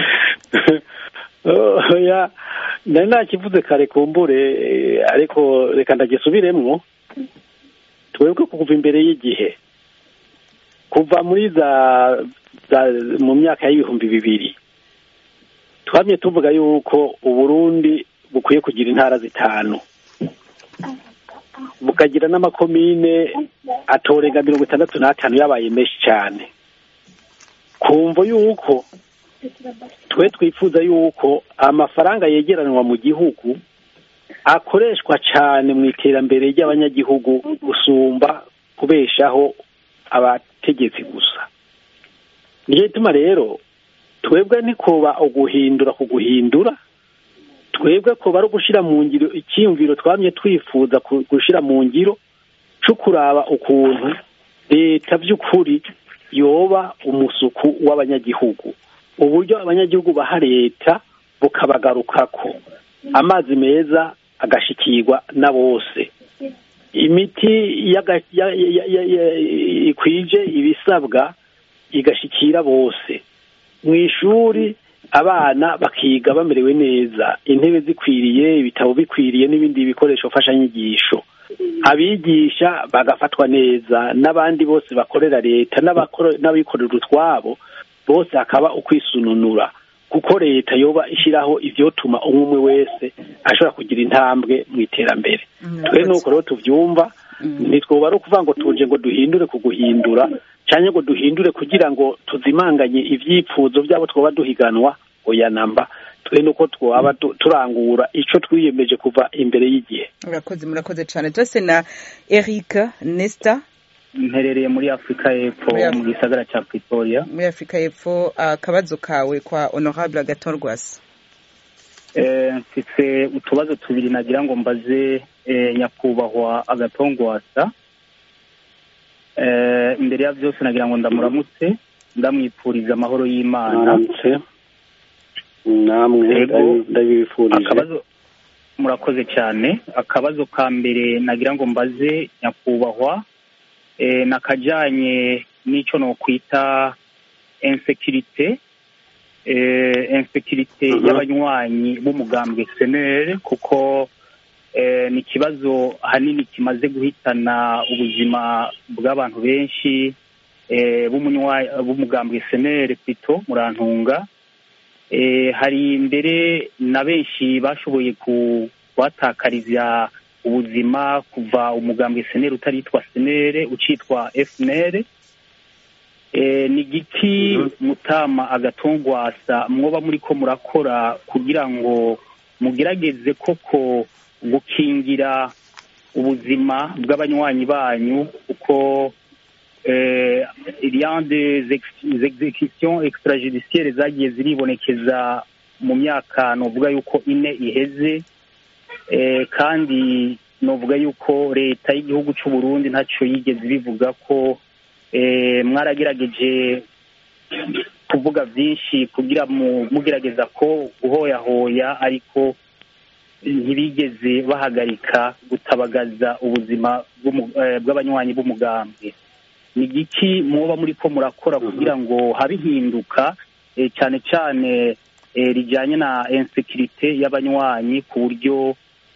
oya nari nakivuze kare kumbure ariko reka ndagisubiremwo twebwe kuva imbere y'igihe kuva muri za mu myaka y'ibihumbi bibiri twamye tuvuga yuko uburundi bukwiye kugira intara zitanu bukagira n'amakomine atorenga mirongo itandatu n'atanu yabaye menshi cyane kumva yuko twe twifuza yuko amafaranga yegeranwa mu gihugu akoreshwa cyane mu iterambere ry'abanyagihugu gusumba kubeshaho abategetsi gusa niyo ituma rero twebwe ntikuba uguhindura ku guhindura twebwe kuba ari ugushyira mu ngiro icyiyumviro twamye twifuza gushyira mu ngiro cyo kuraba ukuntu leta by'ukuri yoba umusuku w'abanyagihugu uburyo abanyagihugu baha leta bukabagarukako amazi meza agashikirwa na bose imiti ikwije ibisabwa igashikira bose mu ishuri abana bakiga bamerewe neza intebe zikwiriye ibitabo bikwiriye n'ibindi bikoresho mfashanyigisho abigisha bagafatwa neza n'abandi bose bakorera leta n'abikorera utwabo bose hakaba ukwisununura kuko leta yoba ishyiraho ibyotuma umwe umwe wese ashobora kugira intambwe mu iterambere twe nuko rero tubyumva ntitwuba ari ukuvuga ngo tuje ngo duhindure ku guhindura cyangwa ngo duhindure kugira ngo tuzimanganye ibyipfuzo byabo twaba duhiganwa oya namba twe nuko twaba turangura icyo twiyemeje kuva imbere y'igihe murakoze murakoze cyane byose na eric nesita mperereye muri afurika y'epfo mu gisagara cya pretoria muri afurika y'epfo akabazo kawe kwa honorable agatorwasa mfite utubazo tubiri nagira ngo mbaze nyakubahwa agatongwasa imbere ya byose nagira ngo ndamuramutse ndamwipfuriza amahoro y'imana namwe ndabifurije murakoze cyane akabazo ka mbere nagira ngo mbaze nyakubahwa nakajyanye n'icyo nokwita insekirite insekirite y'abanywanyi b'umugambwe senere kuko ni ikibazo hanini kimaze guhitana ubuzima bw'abantu benshi b'umugambwe senere pito murantunga hari mbere na benshi bashoboye kubatakariza ubuzima kuva umugambwe senere utaritwa senere ucitwa efunere ni igiti mutama agatongwasa mwoba muri ko murakora kugira ngo mugerageze koko gukingira ubuzima bw'abanywanyi banyu kuko iriya des executions extrajudiciaires zagiye ziribonekeza mu myaka novuga yuko ine iheze kandi novuga yuko leta y'igihugu cy'u Burundi ntacyo yigeze bivuga ko mwaragerageje kuvuga byinshi kugira mugerageza ko guhoyahoya ariko ntibigeze bahagarika gutabagaza ubuzima bw'abanywanyi b'umugambwe ni igiki muba muri ko murakora kugira ngo habe ihinduka cyane cyane rijyanye na insekirite y'abanywanyi ku buryo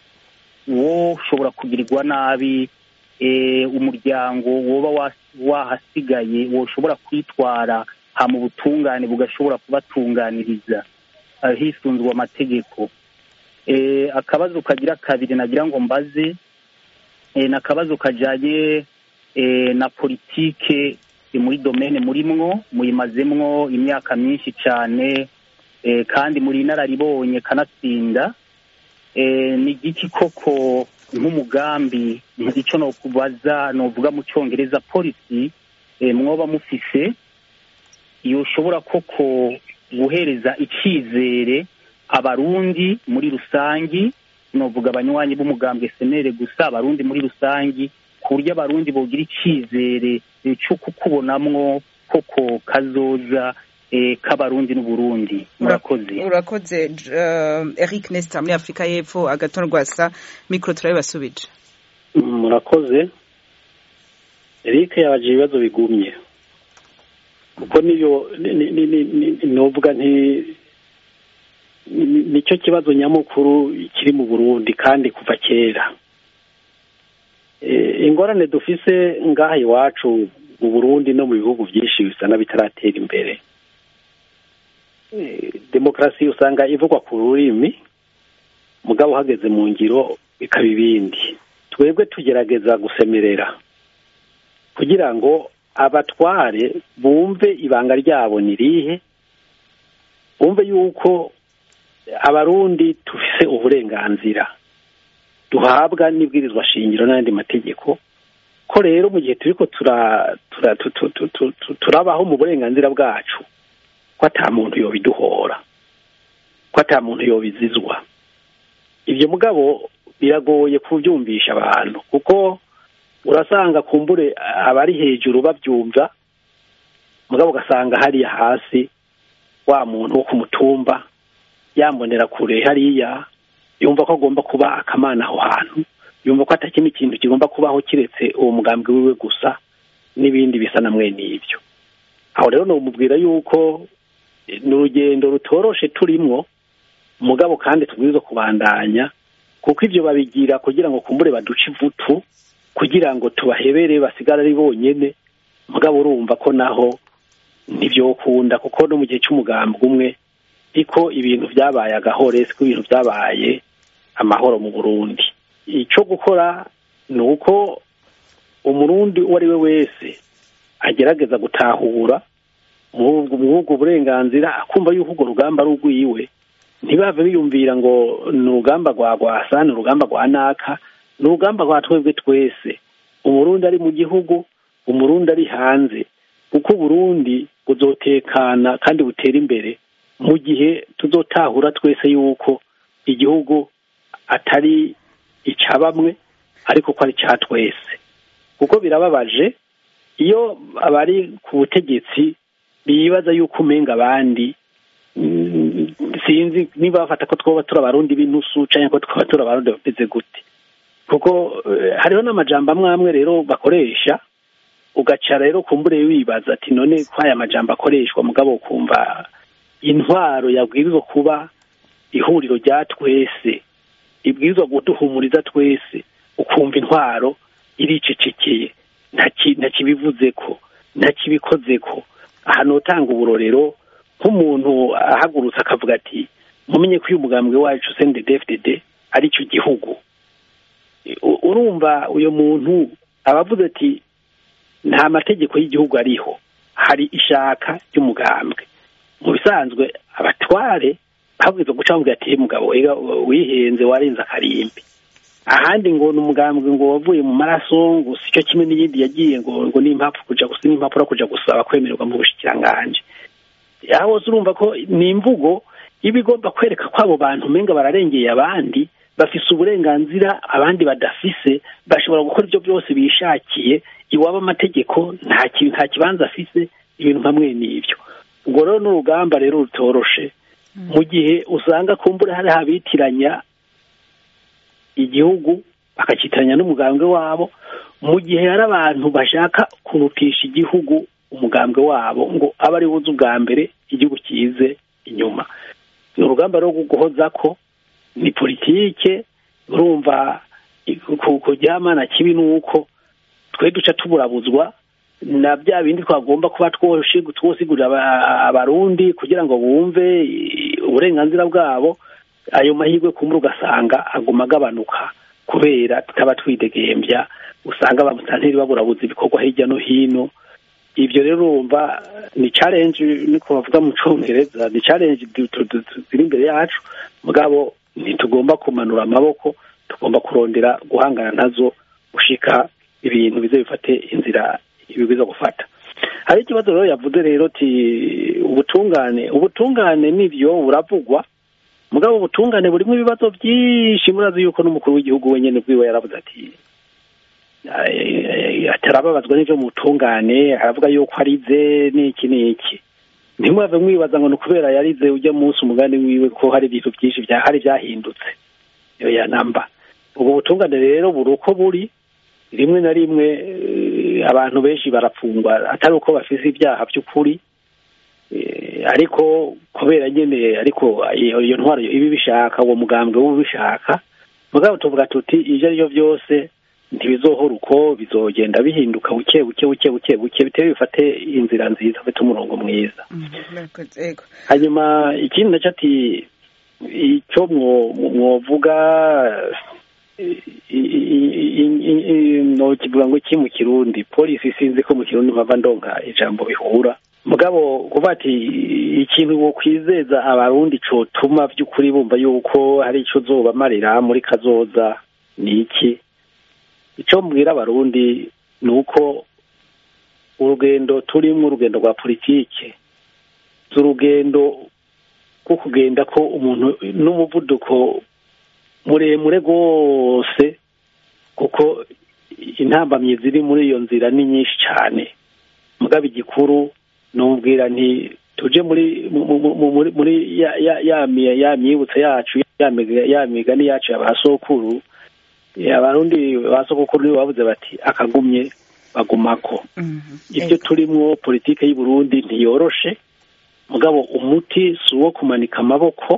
wo ushobora kugirirwa nabi umuryango woba wahasigaye woshobora kwitwara ha mu butungane bugashobora kubatunganiriza hisunzwe amategeko akabazo kagira kabiri nagira ngo mbaze ni akabazo kajyanye na politike muri domene murimwo muyimazemwo imyaka myinshi cyane kandi muri inararibonye kanatsinda ni igiki koko nk'umugambi icyo no kubaza novuga mu cyongereza polisi mwoba mufise yoshobora koko guhereza icyizere abarundi muri rusangi novuga abanywanyi b'umugambwe senere gusa abarundi muri rusangi ku buryo abarundi bogira icyizere cyo kukubonamwo koko kazoza k'abarundi n'uburundi murakoze urakoze eric nesita muri afurika y'epfo agaton rwasa mikoro turabibasubije murakoze eric yabaje ibibazo bigumye kuko niyo novuga nti nicyo kibazo nyamukuru kiri mu burundi kandi kuva kera ingorane dufise ngaha iwacu mu burundi no mu bihugu byinshi bisa n'abitaratera imbere demokarasi usanga ivugwa ku rurimi mugabo uhageze mu ngiro bikaba ibindi twebwe tugerageza gusemerera kugira ngo abatware bumve ibanga ryabo ni rihe bumve yuko abarundi dufise uburenganzira duhabwa n'ibwirizwa shingiro n'andi mategeko ko rero mu gihe turiko turabaho mu burenganzira bwacu ko ata muntu yobiduhora ko ata muntu yobizizwa ibyo mugabo biragoye kubyumvisha abantu kuko urasanga kumbure abari hejuru babyumva mugabo ugasanga hariya hasi wa muntu wo ku mutumba yambonera kure hariya yumva ko agomba kuba akamana aho hantu yumva ko atakindi kintu kigomba kubaho kiretse uwo mugambi wiwe gusa n'ibindi bisa na mwene ibyo aho rero numubwira yuko ni urugendo rutoroshe turimwo mugabo kandi tubwirizwa kubandanya kuko ibyo babigira kugira ngo kumbure baduce ivutu kugira ngo tubahebere basigare ari bonyine mugabo urumva ko naho ntibyokunda kuko no mu gihe cy'umugambi umwe ariko ibintu byabaye agahore siko ibintu byabaye amahoro mu burundi icyo gukora ni uko umurundi uwo ari we wese agerageza gutahura muri ubwo burenganzira akumva yuko urwo rugamba ari urwiwe ntibave biyumvira ngo ni urugamba rwa rwasa ni urugamba rwa naka ni urugamba rwa twebwe twese umurundi ari mu gihugu umurundi ari hanze kuko uburundi buzotekana kandi butera imbere mu gihe tuzotahura twese yuko igihugu atari icya bamwe ariko ko ari icya twese kuko birababaje iyo abari ku butegetsi bibaza yuko umenga abandi sinzi niba bafata ko twaba turi abarundi b'intusu cyangwa ko twaba turi abarundi bameze gute kuko hariho n'amajambo amwe amwe rero bakoresha ugaca rero kumbure wibaza ati none ko aya majambo akoreshwa mugabo ukumva intwaro yabwirizwa kuba ihuriro rya twese ibwirizwa guduhumuriza twese ukumva intwaro iricecekeye ntakibivuze ko ntakibikoze ko ahantu utanga uburorero nk'umuntu ahagurutse akavuga ati mumenye ko uyu mugambwe wacu sendedefdede ari cyo gihugu urumva uyu muntu aba avuze ati nta mategeko y'igihugu ariho hari ishaka ry'umugambwe mu bisanzwe abatware babwiza guca bamubwira ati mugabo wihenze warenze akarimbi ahandi ngo ni umugambwe ngo wavuye mu maraso ngo si cyo kimwe n'iyindi yagiye ngo ngo n'impapuro kuja gusa n'impapuro kuja gusaba kwemererwa mu bushikiranganje aho hose urumva ko ni imvugo iba igomba kwereka ko abo bantu umenga bararengeye abandi bafise uburenganzira abandi badafise bashobora gukora ibyo byose bishakiye iwaba amategeko nta nta kibanza afise ibintu hamwe n'ibyo ubwo rero n'urugamba rero rutoroshe mu gihe usanga kumbura hari abitiranya igihugu bakakitiranya n'umugambwe wabo mu gihe hari abantu bashaka kurutisha igihugu umugambwe wabo ngo abe ari buze ubwa mbere igihugu kize inyuma ni urugamba rwo guhoza ko ni politike urumva kuryamana kibi ni uko twe duca tuburabuzwa na bya bindi twagomba kuba twosigurira abarundi kugira ngo bumve uburenganzira bwabo ayo mahirwe kumva ugasanga aguma agabanuka kubera tutaba twidegembya usanga abamotari baburabuza ibikorwa hirya no hino ibyo rero urumva ni challenge niko bavuga mu cyongereza ni challenge ziri imbere yacu mugabo ntitugomba kumanura amaboko tugomba kurondera guhangana nazo gushika ibintu bize bifate inzira ibigwiza gufata hari ikibazo rero yavuze rero ti ubutungane ubutungane nibyo buravugwa mugabo ubutungane burimo ibibazo byinshi murazi yuko n'umukuru w'igihugu wenyine bwiwe yaravuze ati atarababazwa n'ibyo mu butungane aravuga yuko arize n'iki n'iki ntimwave mwibaza ngo ni ukubera yarize ujya munsi umugani wiwe ko hari ibintu byinshi hari byahindutse iyo ya namba ubwo butungane rero buri uko buri rimwe na rimwe abantu benshi barafungwa atari uko bafise ibyaha by'ukuri ariko kubera nyine ariko iyo ntwaro ibi bishaka uwo mugambwe w'ubishaka mugabo tuvuga tuti ibyo ari byo byose ntibizohora uko bizogenda bihinduka buke buke buke buke buke bitewe bifate inzira nziza bifite umurongo mwiza hanyuma ikindi nacyo ati icyo mwovuga kivuga ngo iki mu kirundi polisi sinzi ko mu kirundi mpava ndonka ijambo bihura mugabo kuva ati ikintu wo kwizeza abarundi cotuma by'ukuri bumva yuko hari icyo zobamarira muri kazoza ni iki icyo mbwira abarundi ni uko urugendo turimo urugendo rwa politike urugendo rwo kugenda ko umuntu n'umuvuduko muremure rwose kuko intambamyi ziri muri iyo nzira ni nyinshi cyane mugabo igikuru nubwira nti tuje muri muri ya myibutso yacu ya migani yacu ya ba sokuru abarundi ba sokuru nibo bavuze bati akagumye bagumako ibyo turimwo politike y'u Burundi ntiyoroshe mugabo umuti si uwo kumanika amaboko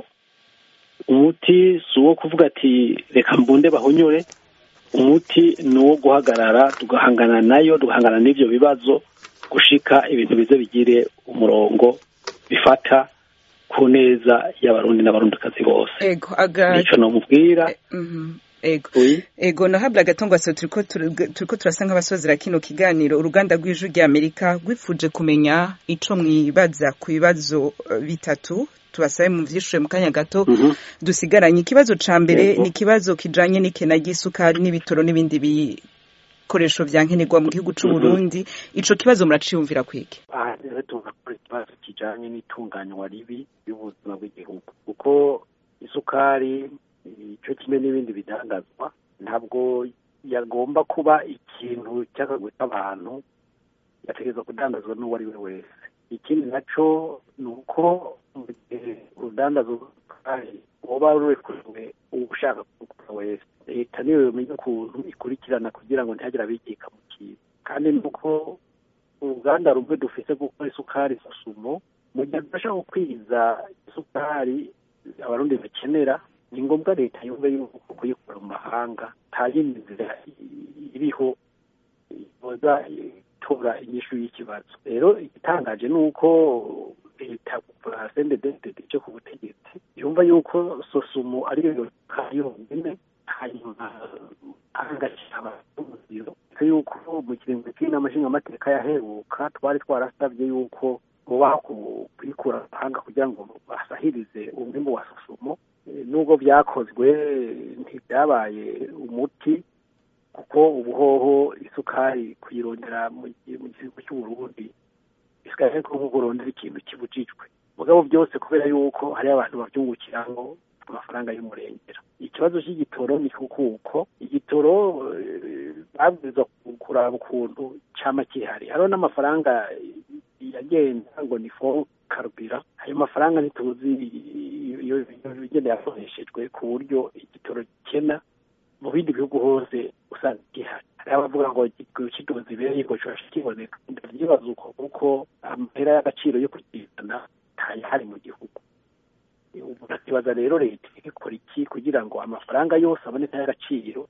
umuti si uwo kuvuga ati reka mbunde bahonyore umuti ni uwo guhagarara tugahangana nayo tugahangana n'ibyo bibazo gushika ibintu bize bigire umurongo bifata ku neza y'abarundi n'abarundikazi bose nicyo namubwira ego ego nahabwa agatongwaso turiko turiko turasa nk'abasozera kino kiganiro uruganda rw'ijwi rya amerika rwifuje kumenya ico mwibaza ku bibazo bitatu tubasabe mu vyishure mu kanya gato dusigaranye ikibazo ca mbere ni ikibazo kijanye n'ikena ry'isukari n'ibitoro n'ibindi bikoresho vya nkenerwa mu gihugu c'u Burundi ico kibazo muraciyumvira kwiki aha rero tugakora ikibazo kijanye n'itunganywa ribi y'ubuzima bw'igihugu kuko isukari icyo kimwe n'ibindi bidangazwa ntabwo yagomba kuba ikintu cy'akagwe k'abantu yategereza kudandazwa n'uwo ari we wese ikindi nacyo ni uko mu gihe urudandazo rw'isukari uba rurekuriwe ushaka kugura wese leta niyo yomenya ukuntu ikurikirana kugira ngo ntihagire abigika mu kintu kandi ni uko uruganda rumwe dufite gukora isukari susumo mu gihe tudashaka gukwiza isukari abarundi bakenera ni ngombwa leta yumve yuko kuyikura mu mahanga nta yindi nzira iriho iboza itora inyishu y'ikibazo rero igitangaje ni uko leta kuva sendededede cyo ku butegetsi yumva yuko sosumu ariyo yoka yonyine hanyuma ahangashyira abaturage yuko mu kiringo cy'inama nshingamateka yaheruka twari twarasabye yuko mubaho kuyikura amahanga kugira ngo basahirize umwimbu wa sosumo nubwo byakozwe ntibyabaye umuti kuko ubuhoho isukari kuyirondera mu gihugu cy'uburundi bisigaye ko nk'uko urondera ikintu kibujijwe mugabo byose kubera yuko hariho abantu babyungukiramo amafaranga y'umurengera ikibazo cy'igitoro ni kuko igitoro babwirizwa kuraba ukuntu cyama kihari hariho n'amafaranga yagenda ngo ni fo karubira ayo mafaranga ntituzi iyo igenda yakoreshejwe ku buryo igitoro gikena mu bindi bihugu hose usanga gihari hari abavuga ngo kidoze ibereye ngo kibasha kiboneka ndabyibaza uko kuko amahera y'agaciro yo kukizana ntayahari mu gihugu umuntu akibaza rero leta ikora iki kugira ngo amafaranga yose aboneka y'agaciro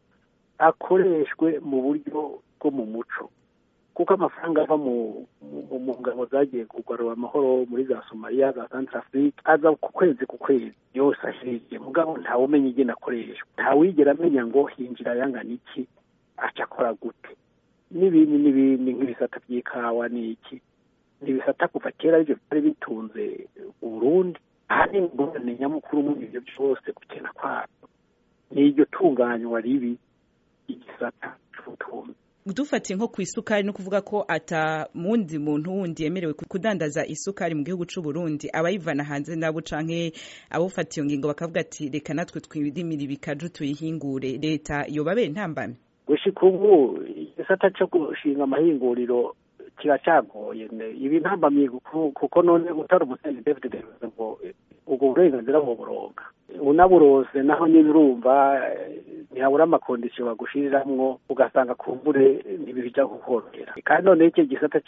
akoreshwe mu buryo bwo mu muco kuko amafaranga ava mu ngabo zagiye kugarura amahoro muri za somaliya za santarafurike aza ku kwezi ku kwezi yose ahiriye mugabo ntawe umenya igena akoreshwa ntawigera amenya ngo hinjira yangana iki aca akora gute n'ibindi n'ibindi nk'ibisata by'ikawa ni iki ni ibisata kuva kera aribyo byari bitunze uburundi ahanini ingorane nyamukuru muri ibyo byose gukena kwabyo ni iryo tunganywa ribi igisata cy'ubutunzi dufatiye nko ku isukari no kuvuga ko ata mundi muntu wundi yemerewe kudandaza isukari mu gihugu cy'u Burundi abayivana hanze nabo canke abufatiye ngingo bakavuga ati reka natwe twirimira ibikaju tuyihingure leta yobabere ntambame gushika ubu igisata cyo gushinga amahinguriro kiracagoye ibi ntambamye kuko none utari umusenyi David ngo ubwo burenganzira buburonka unaburose naho nyine urumva ntihabura amakondisiyo bagushiriramwo ugasanga kumbure ntibija kukorohera kandi none icyo gisata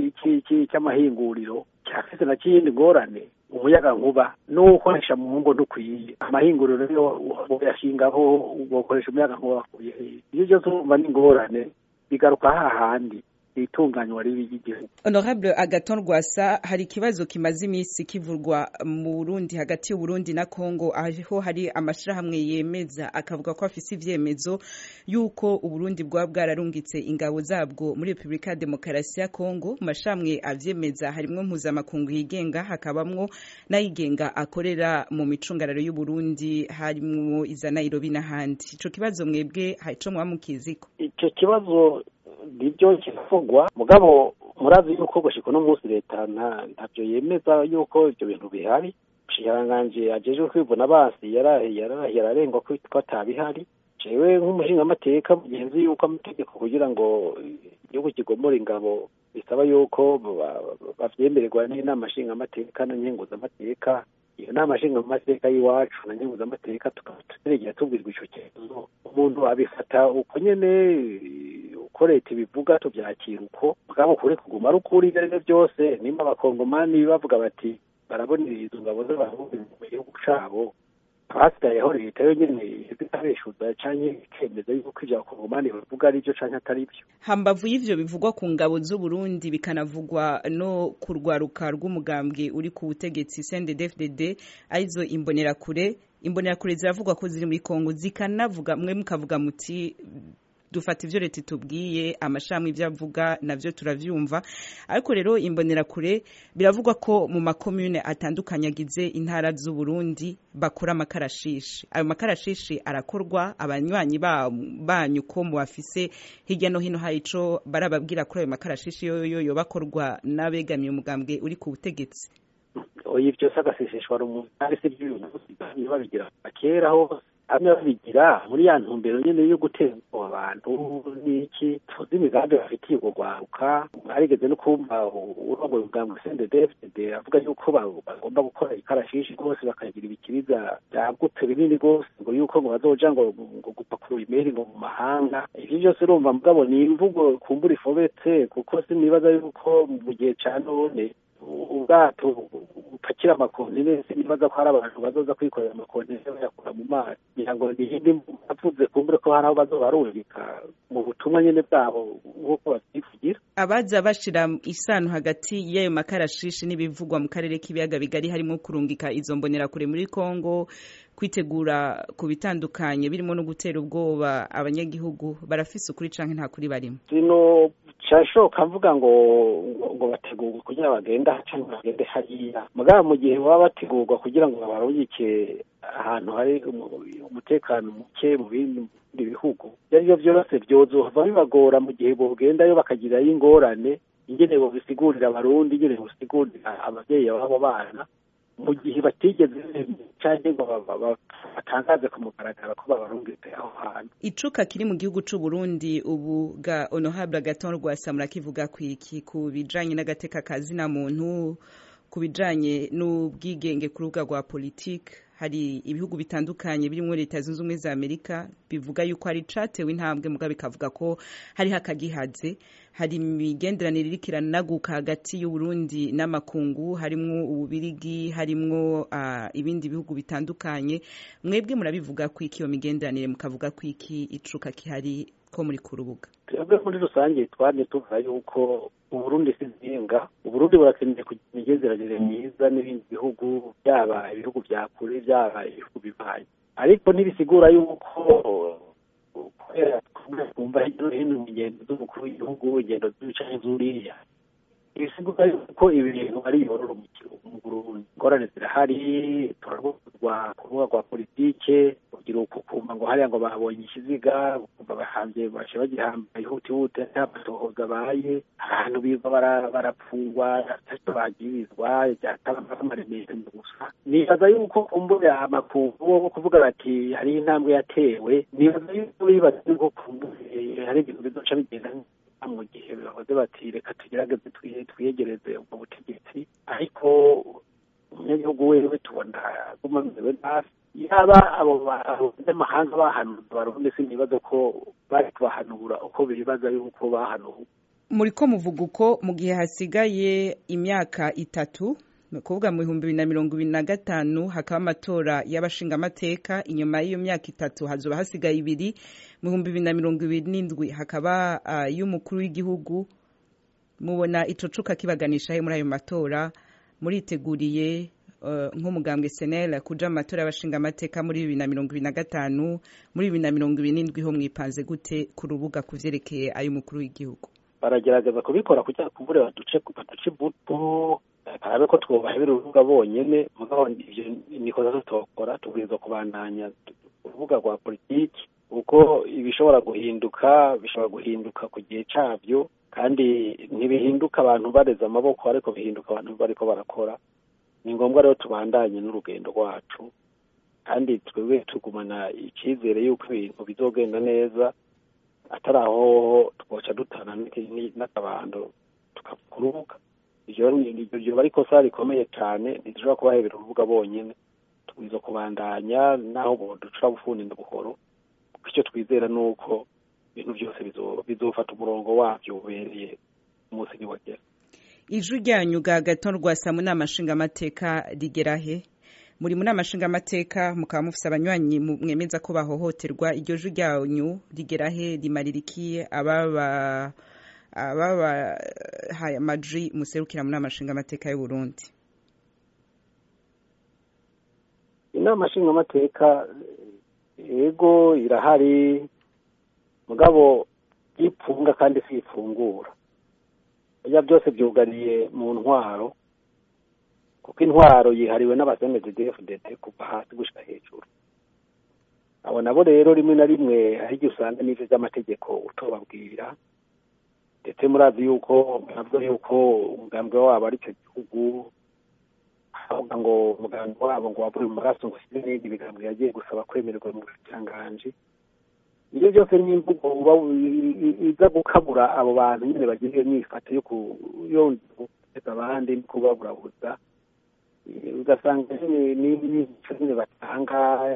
cy'amahinguriro cyafise na kiyindi ngorane umuyaga nkuba n'uwukoresha mu ngo ntukwiye amahinguriro niyo uyashingaho ugakoresha umuyaga nkuba wakuye ibyo byose urumva ni ingorane bigaruka hahandi itunganywa ribi ry'igihugu honorable agaton rwasa hari ikibazo kimaze iminsi kivurwa mu burundi hagati y'uburundi na congo aho hari amashirahamwe yemeza akavuga ko afise ivyemezo yuko uburundi bwaba bwararungitse ingabo zabwo muri repubulika ya demokarasi ya congo mu mashirahamwe avyemeza harimwo mpuzamakungu yigenga hakabamwo n'ayigenga akorera mu micungararo y'uburundi harimwo iza nairobi n'ahandi ico kibazo mwebwe ico mwaba mukiziko ico kibazo nibyo kiravugwa mugabo murazi yuko gushika uno munsi leta ntabyo yemeza yuko ibyo bintu bihari umushikiranganji ajejwe kwivuna basi yararengwa ko atabihari jewe nk'umushingamateka mugenzi yuko amategeko kugira ngo igihugu kigomora ingabo bisaba yuko bavyemererwa n'inama nshingamateka na nkenguzamateka iyo nama nshingamateka y'iwacu na nkenguzamateka tukaba turegera tubwirwa ico kibazo umuntu abifata uko nyene uko leta ibivuga tubyakira uko mugabo kure kuguma ari ukuri ibyo aribyo byose nimba abakongomani bavuga bati barabonera izo ngabo z'abarundi mu gihugu cabo abasigayeho leta yo nyene itabeshuza canke ikemeza yuko ivyo abakongomani bavuga ari byo canke atari byo hambavu y'ivyo bivugwa ku ngabo z'uburundi bikanavugwa no ku rwaruka rw'umugambwe uri ku butegetsi cndd arizo imbonerakure imbonerakure ziravugwa ko ziri muri kongo zikanavuga mwe mukavuga muti dufata ivyo leta itubwiye amashami ivyo avuga navyo turavyumva ariko rero imbonerakure biravugwa ko mu makomune atandukanye agize intara z'u Burundi bakora amakarashishi ayo makarashishi arakorwa abanywanyi banyu ko mu bafise hirya no hino hari ico barababwira kuri ayo makarashishi yoyo yo bakorwa n'abegamiye umugambwe uri ku butegetsi oya ivyo byose agaseseshwa rumwe kandi si vy'uyu munsi babigira kera hose hamwe babigira muri ya ntumbero nyene yo guteza abantu n'iki tuzi imigambi bafitiye urwo rwaruka arigeze no kumva urongoye ubwambwe CNDD-FDD avuga yuko bagomba gukora ikarashishi rwose bakagira ibikiriza byagutse binini rwose ngo yuko ngo bazoja ngo ngo gupakurura imeri ngo mu mahanga ivyo byose urumva mugabo ni imvugo kumbura ifobetse kuko sinibaza yuko mu gihe ca none ubwato bupakira amakontineri nibaza ko hari abantu bazoza kwikorera amakontineri bayakura mu mazi kugira ngo niyindi avuze kumbure ko hari aho bazoba barubika mu butumwa nyene bwabo nk'uko babyivugira abaza bashira isano hagati y'ayo makarashishi n'ibivugwa mu karere k'ibiyaga bigari harimo kurungika izo mbonerakure muri Kongo kwitegura ku bitandukanye birimo no gutera ubwoba abanyagihugu barafise ukuri canke nta kuri barimo sino cyashoka mvuga ngo ngo bategurwe kugira bagenda cyangwa bagende hariya mugabo mu gihe baba bategurwa kugira ngo babarungike ahantu hari umutekano muke mu bindi bihugu ibyo ari byo byose byozohava bibagora mu gihe bogendayo bakagirayo ingorane ingene bobisigurira abarundi ingene bobisigurira ababyeyi b'abo bana mu gihe batigeze cyangwa ngo batangaze ku mugaragaro ko babarungitse aho hantu icuka kiri mu gihugu c'u Burundi ubu ga honorable Agathon Rwasa kivuga kwiki ku bijanye n'agateka kazina muntu ku bijanye n'ubwigenge ku rubuga rwa politike hari ibihugu bitandukanye birimo leta zunze ubumwe za amerika bivuga yuko hari catewe intambwe muga bikavuga ko hariho akagihaze hari imigenderanire iriko iranaguka hagati y'uburundi n'amakungu harimwo ububirigi harimwo uh, ibindi bihugu bitandukanye mwebwe murabivuga ko iki iyo migenderanire mukavuga ko iki icuka kihari ko muri ku rubuga twebwe muri rusange twanye tuvuga yuko uburundi si nzinga uburundi burakeneye kugira imigenderanire myiza n'ibindi bihugu byaba ibihugu bya kure byaba ibihugu bibaye ariko ntibisigura yuko kubera twumva hirya no hino mu ngendo z'umukuru w'igihugu ingendo z'ibicaye z'uriya ibisigura yuko ibi bintu ari iyororo mu burundi ingorane zirahari turarwuzwa ku rubuga rwa politike kugira ukumva ngo hariya ngo babonye ikiziga ukumva bahanze baje bagihamba ihutihute nta matohoza abaye ahantu biga barapfungwa atacyo bagirizwa byataba amaremero gusa nibaza yuko kumbura amakungu bo kuvuga bati hari intambwe yatewe nibaza yuko bibaza yuko kumbure hari ibintu bizoca bigenda mu gihe bahoze bati reka tugerageze twiyegereze ubwo butegetsi ariko umunyagihugu wewe tubona aguma amerewe nabi yaba abo banyamahanga bahanuza abarundi sinibaza ko bari kubahanura uko bibaza yuko bahanuwe muri ko muvuga uko mu gihe hasigaye imyaka itatu ni ukuvuga mu bihumbi bibiri na mirongo ibiri na gatanu hakaba amatora y'abashingamateka inyuma y'iyo myaka itatu hazoba hasigaye ibiri mu bihumbi bibiri na mirongo ibiri n'indwi hakaba y'umukuru w'igihugu mubona ico cuka kibaganisha he muri ayo matora muriteguriye nk'umugambwe senera kuja mu matora y'abashingamateka muri bibiri na mirongo ibiri na gatanu muri bibiri na mirongo ibiri n'indwi ho mwipanze gute ku rubuga ku vyerekeye ay'umukuru w'igihugu baragerageza kubikora kugira kumbure baduce baduce buto harabe ko twubahebera urubuga bonyene mugabo ivyo nikoza tutokora tubwirizwa kubandanya urubuga rwa politiki uko ibishobora guhinduka bishobora guhinduka ku gihe cabyo kandi ntibihinduka abantu bareze amaboko ariko bihinduka abantu bariko barakora ni ngombwa rero tubandanye n'urugendo rwacu kandi twebwe tugumana icyizere y'uko ibintu bizogenda neza atari aho twoca dutana n'akabando tukakurubuka iryo ryoba ari ikosa rikomeye cyane ntidushobora kubahebera urubuga bonyine tubwiza kubandanya naho ducura bufundi buhoro kuko icyo twizera ni uko ibintu byose bizofata umurongo wabyo ubereye umunsi niwagera ijwi ryanyu ga gato rwasa mu nama nshingamateka rigera he muri mu nama nshingamateka mukaba mufise abanywanyi mwemeza ko bahohoterwa iryo jwi ryanyu rigera he rimarira iki ababa ababahaye amaji muserukira mu nama nshingamateka y'u Burundi inama nshingamateka yego irahari mugabo ipfunga kandi si ifungura ibyo byose byugariye mu ntwaro kuko intwaro yihariwe n'abasenezi dfdd kuva hasi gushyira hejuru abo nabo rero rimwe na rimwe hari igihe usanga n'ibyo by'amategeko utobabwira ndetse murazi yuko nabwo yuko umugambi wabo ari cyo gihugu avuga ngo umugambi wabo ngo wavuye mu maraso ngo ushyire n'ibindi bigambo yagiye gusaba kwemererwa mu bushyikiranganji ibyo byose ni imvugo iza gukabura abo bantu nyine bagira iyo myifato yo guteza abandi no kubaburabuza ugasanga n'imico nyine batanga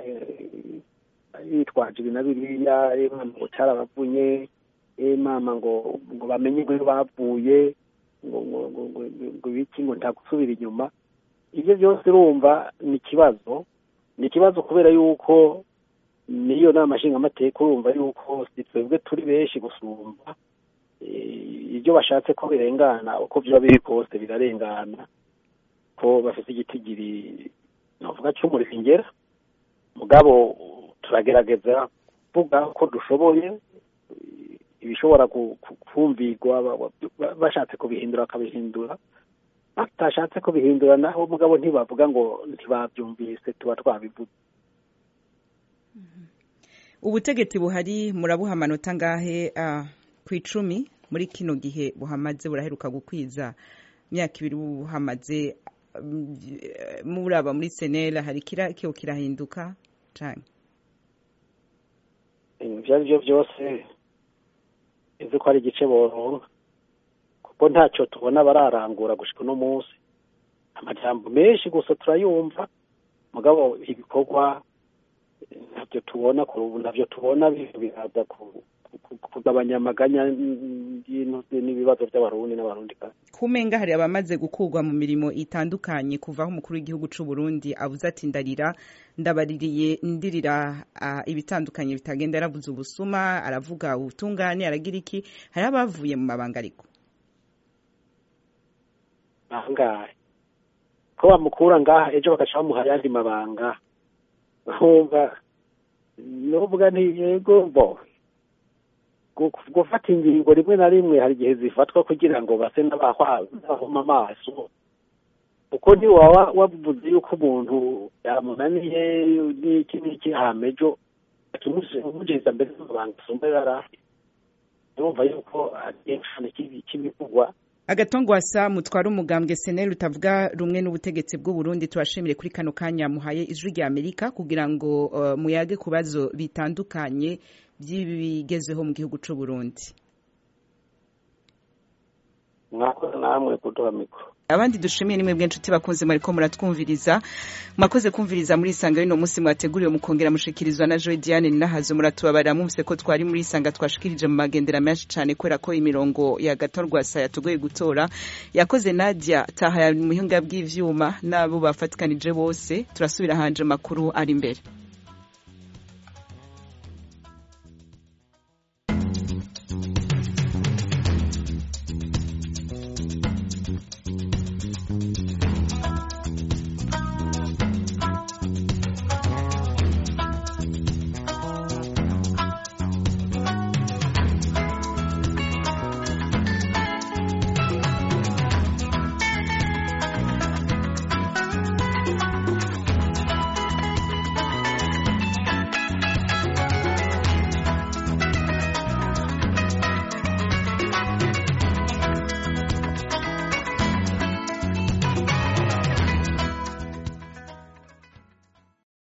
yitwaje ibi na biriya mama ngo cyarabavunye mama ngo ngo bamenye ngo bavuye ngo ngo ngo ngo ngo ibiki ngo nta gusubira inyuma ibyo byose urumva ni ikibazo ni ikibazo kubera yuko niyo nama nshingamateka urumva yuko si twebwe turi benshi gusumba Eh, ibyo bashatse ko birengana uko byaba biri kose birarengana ko bafite igitigiri navuga cy'umuringera mugabo turagerageza kuvuga ko dushoboye ibishobora ku- ku- kumvirwa ba- ba- bashatse kubihindura bakabihindura batashatse kubihindura naho mugabo ntibavuga ngo ntibabyumvise tuba twabivuze ubutegetsi buhari murabuha amanota angahe ah, ku icumi muri kino gihe buhamaze buraheruka gukwiza imyaka ibiri buhamaze mm, muraba muri senera hari kira kiyo kirahinduka cane ibyo ari byo byose izi ko ari igice boronka kuko ntacyo tubona bararangura gushika uno munsi amajambo menshi gusa turayumva mugabo ibikorwa ntabyo tubona kuri ubu ntabyo tubona biraza ku- ku- kugabanya amaganya y'intuzi n'ibibazo by'abarundi n'abarundi kumenga hari abamaze gukurwa mu mirimo itandukanye kuva aho umukuru w'igihugu c'u Burundi avuze ati ndarira ndabaririye ndirira ah, ibitandukanye bitagenda yaravuze ubusuma aravuga ubutungane aragira iki hari abavuye mu mabanga ariko ahangahe ko bamukura ngaha ejo bagaca bamuha ayandi mabanga nkumva nuvuga nti yego bo gu- gufata ingingo rimwe na rimwe hari igihe zifatwa kugira ngo base n'abahwa- n'abahuma amaso kuko ntiwaba wavuze yuko umuntu yamunaniye n'iki n'iki hama ejo umugeza mbere y'amabanga asumba yari afite urumva yuko ari igishushanyo cy'ibi- cy'ibivugwa agatongwasa mutwara umugambwe seneri utavuga rumwe n'ubutegetsi bw'u Burundi turashimire kuri kano kanya muhaye ijwi rya Amerika kugira ngo uh, muyage ku bibazo bitandukanye by'ibigezeho mu gihugu c'u Burundi mwakoze namwe kuduha mikoro abandi dushimiye nimwe bw'inshuti bakunze mwariko muratwumviriza mwakoze kumviriza muri isanga y'uno munsi mwateguriwe mukongera mushikirizwa na Joy Diane Ninahazo muratubabarira mumvise ko twari muri isanga twashikirije mu magendera menshi cane kubera ko imirongo ya gatorwasa yatugoye gutora yakoze Nadia taha ya muhinga bw'ivyuma n'abo bafatikanije bose turasubira hanje makuru ari imbere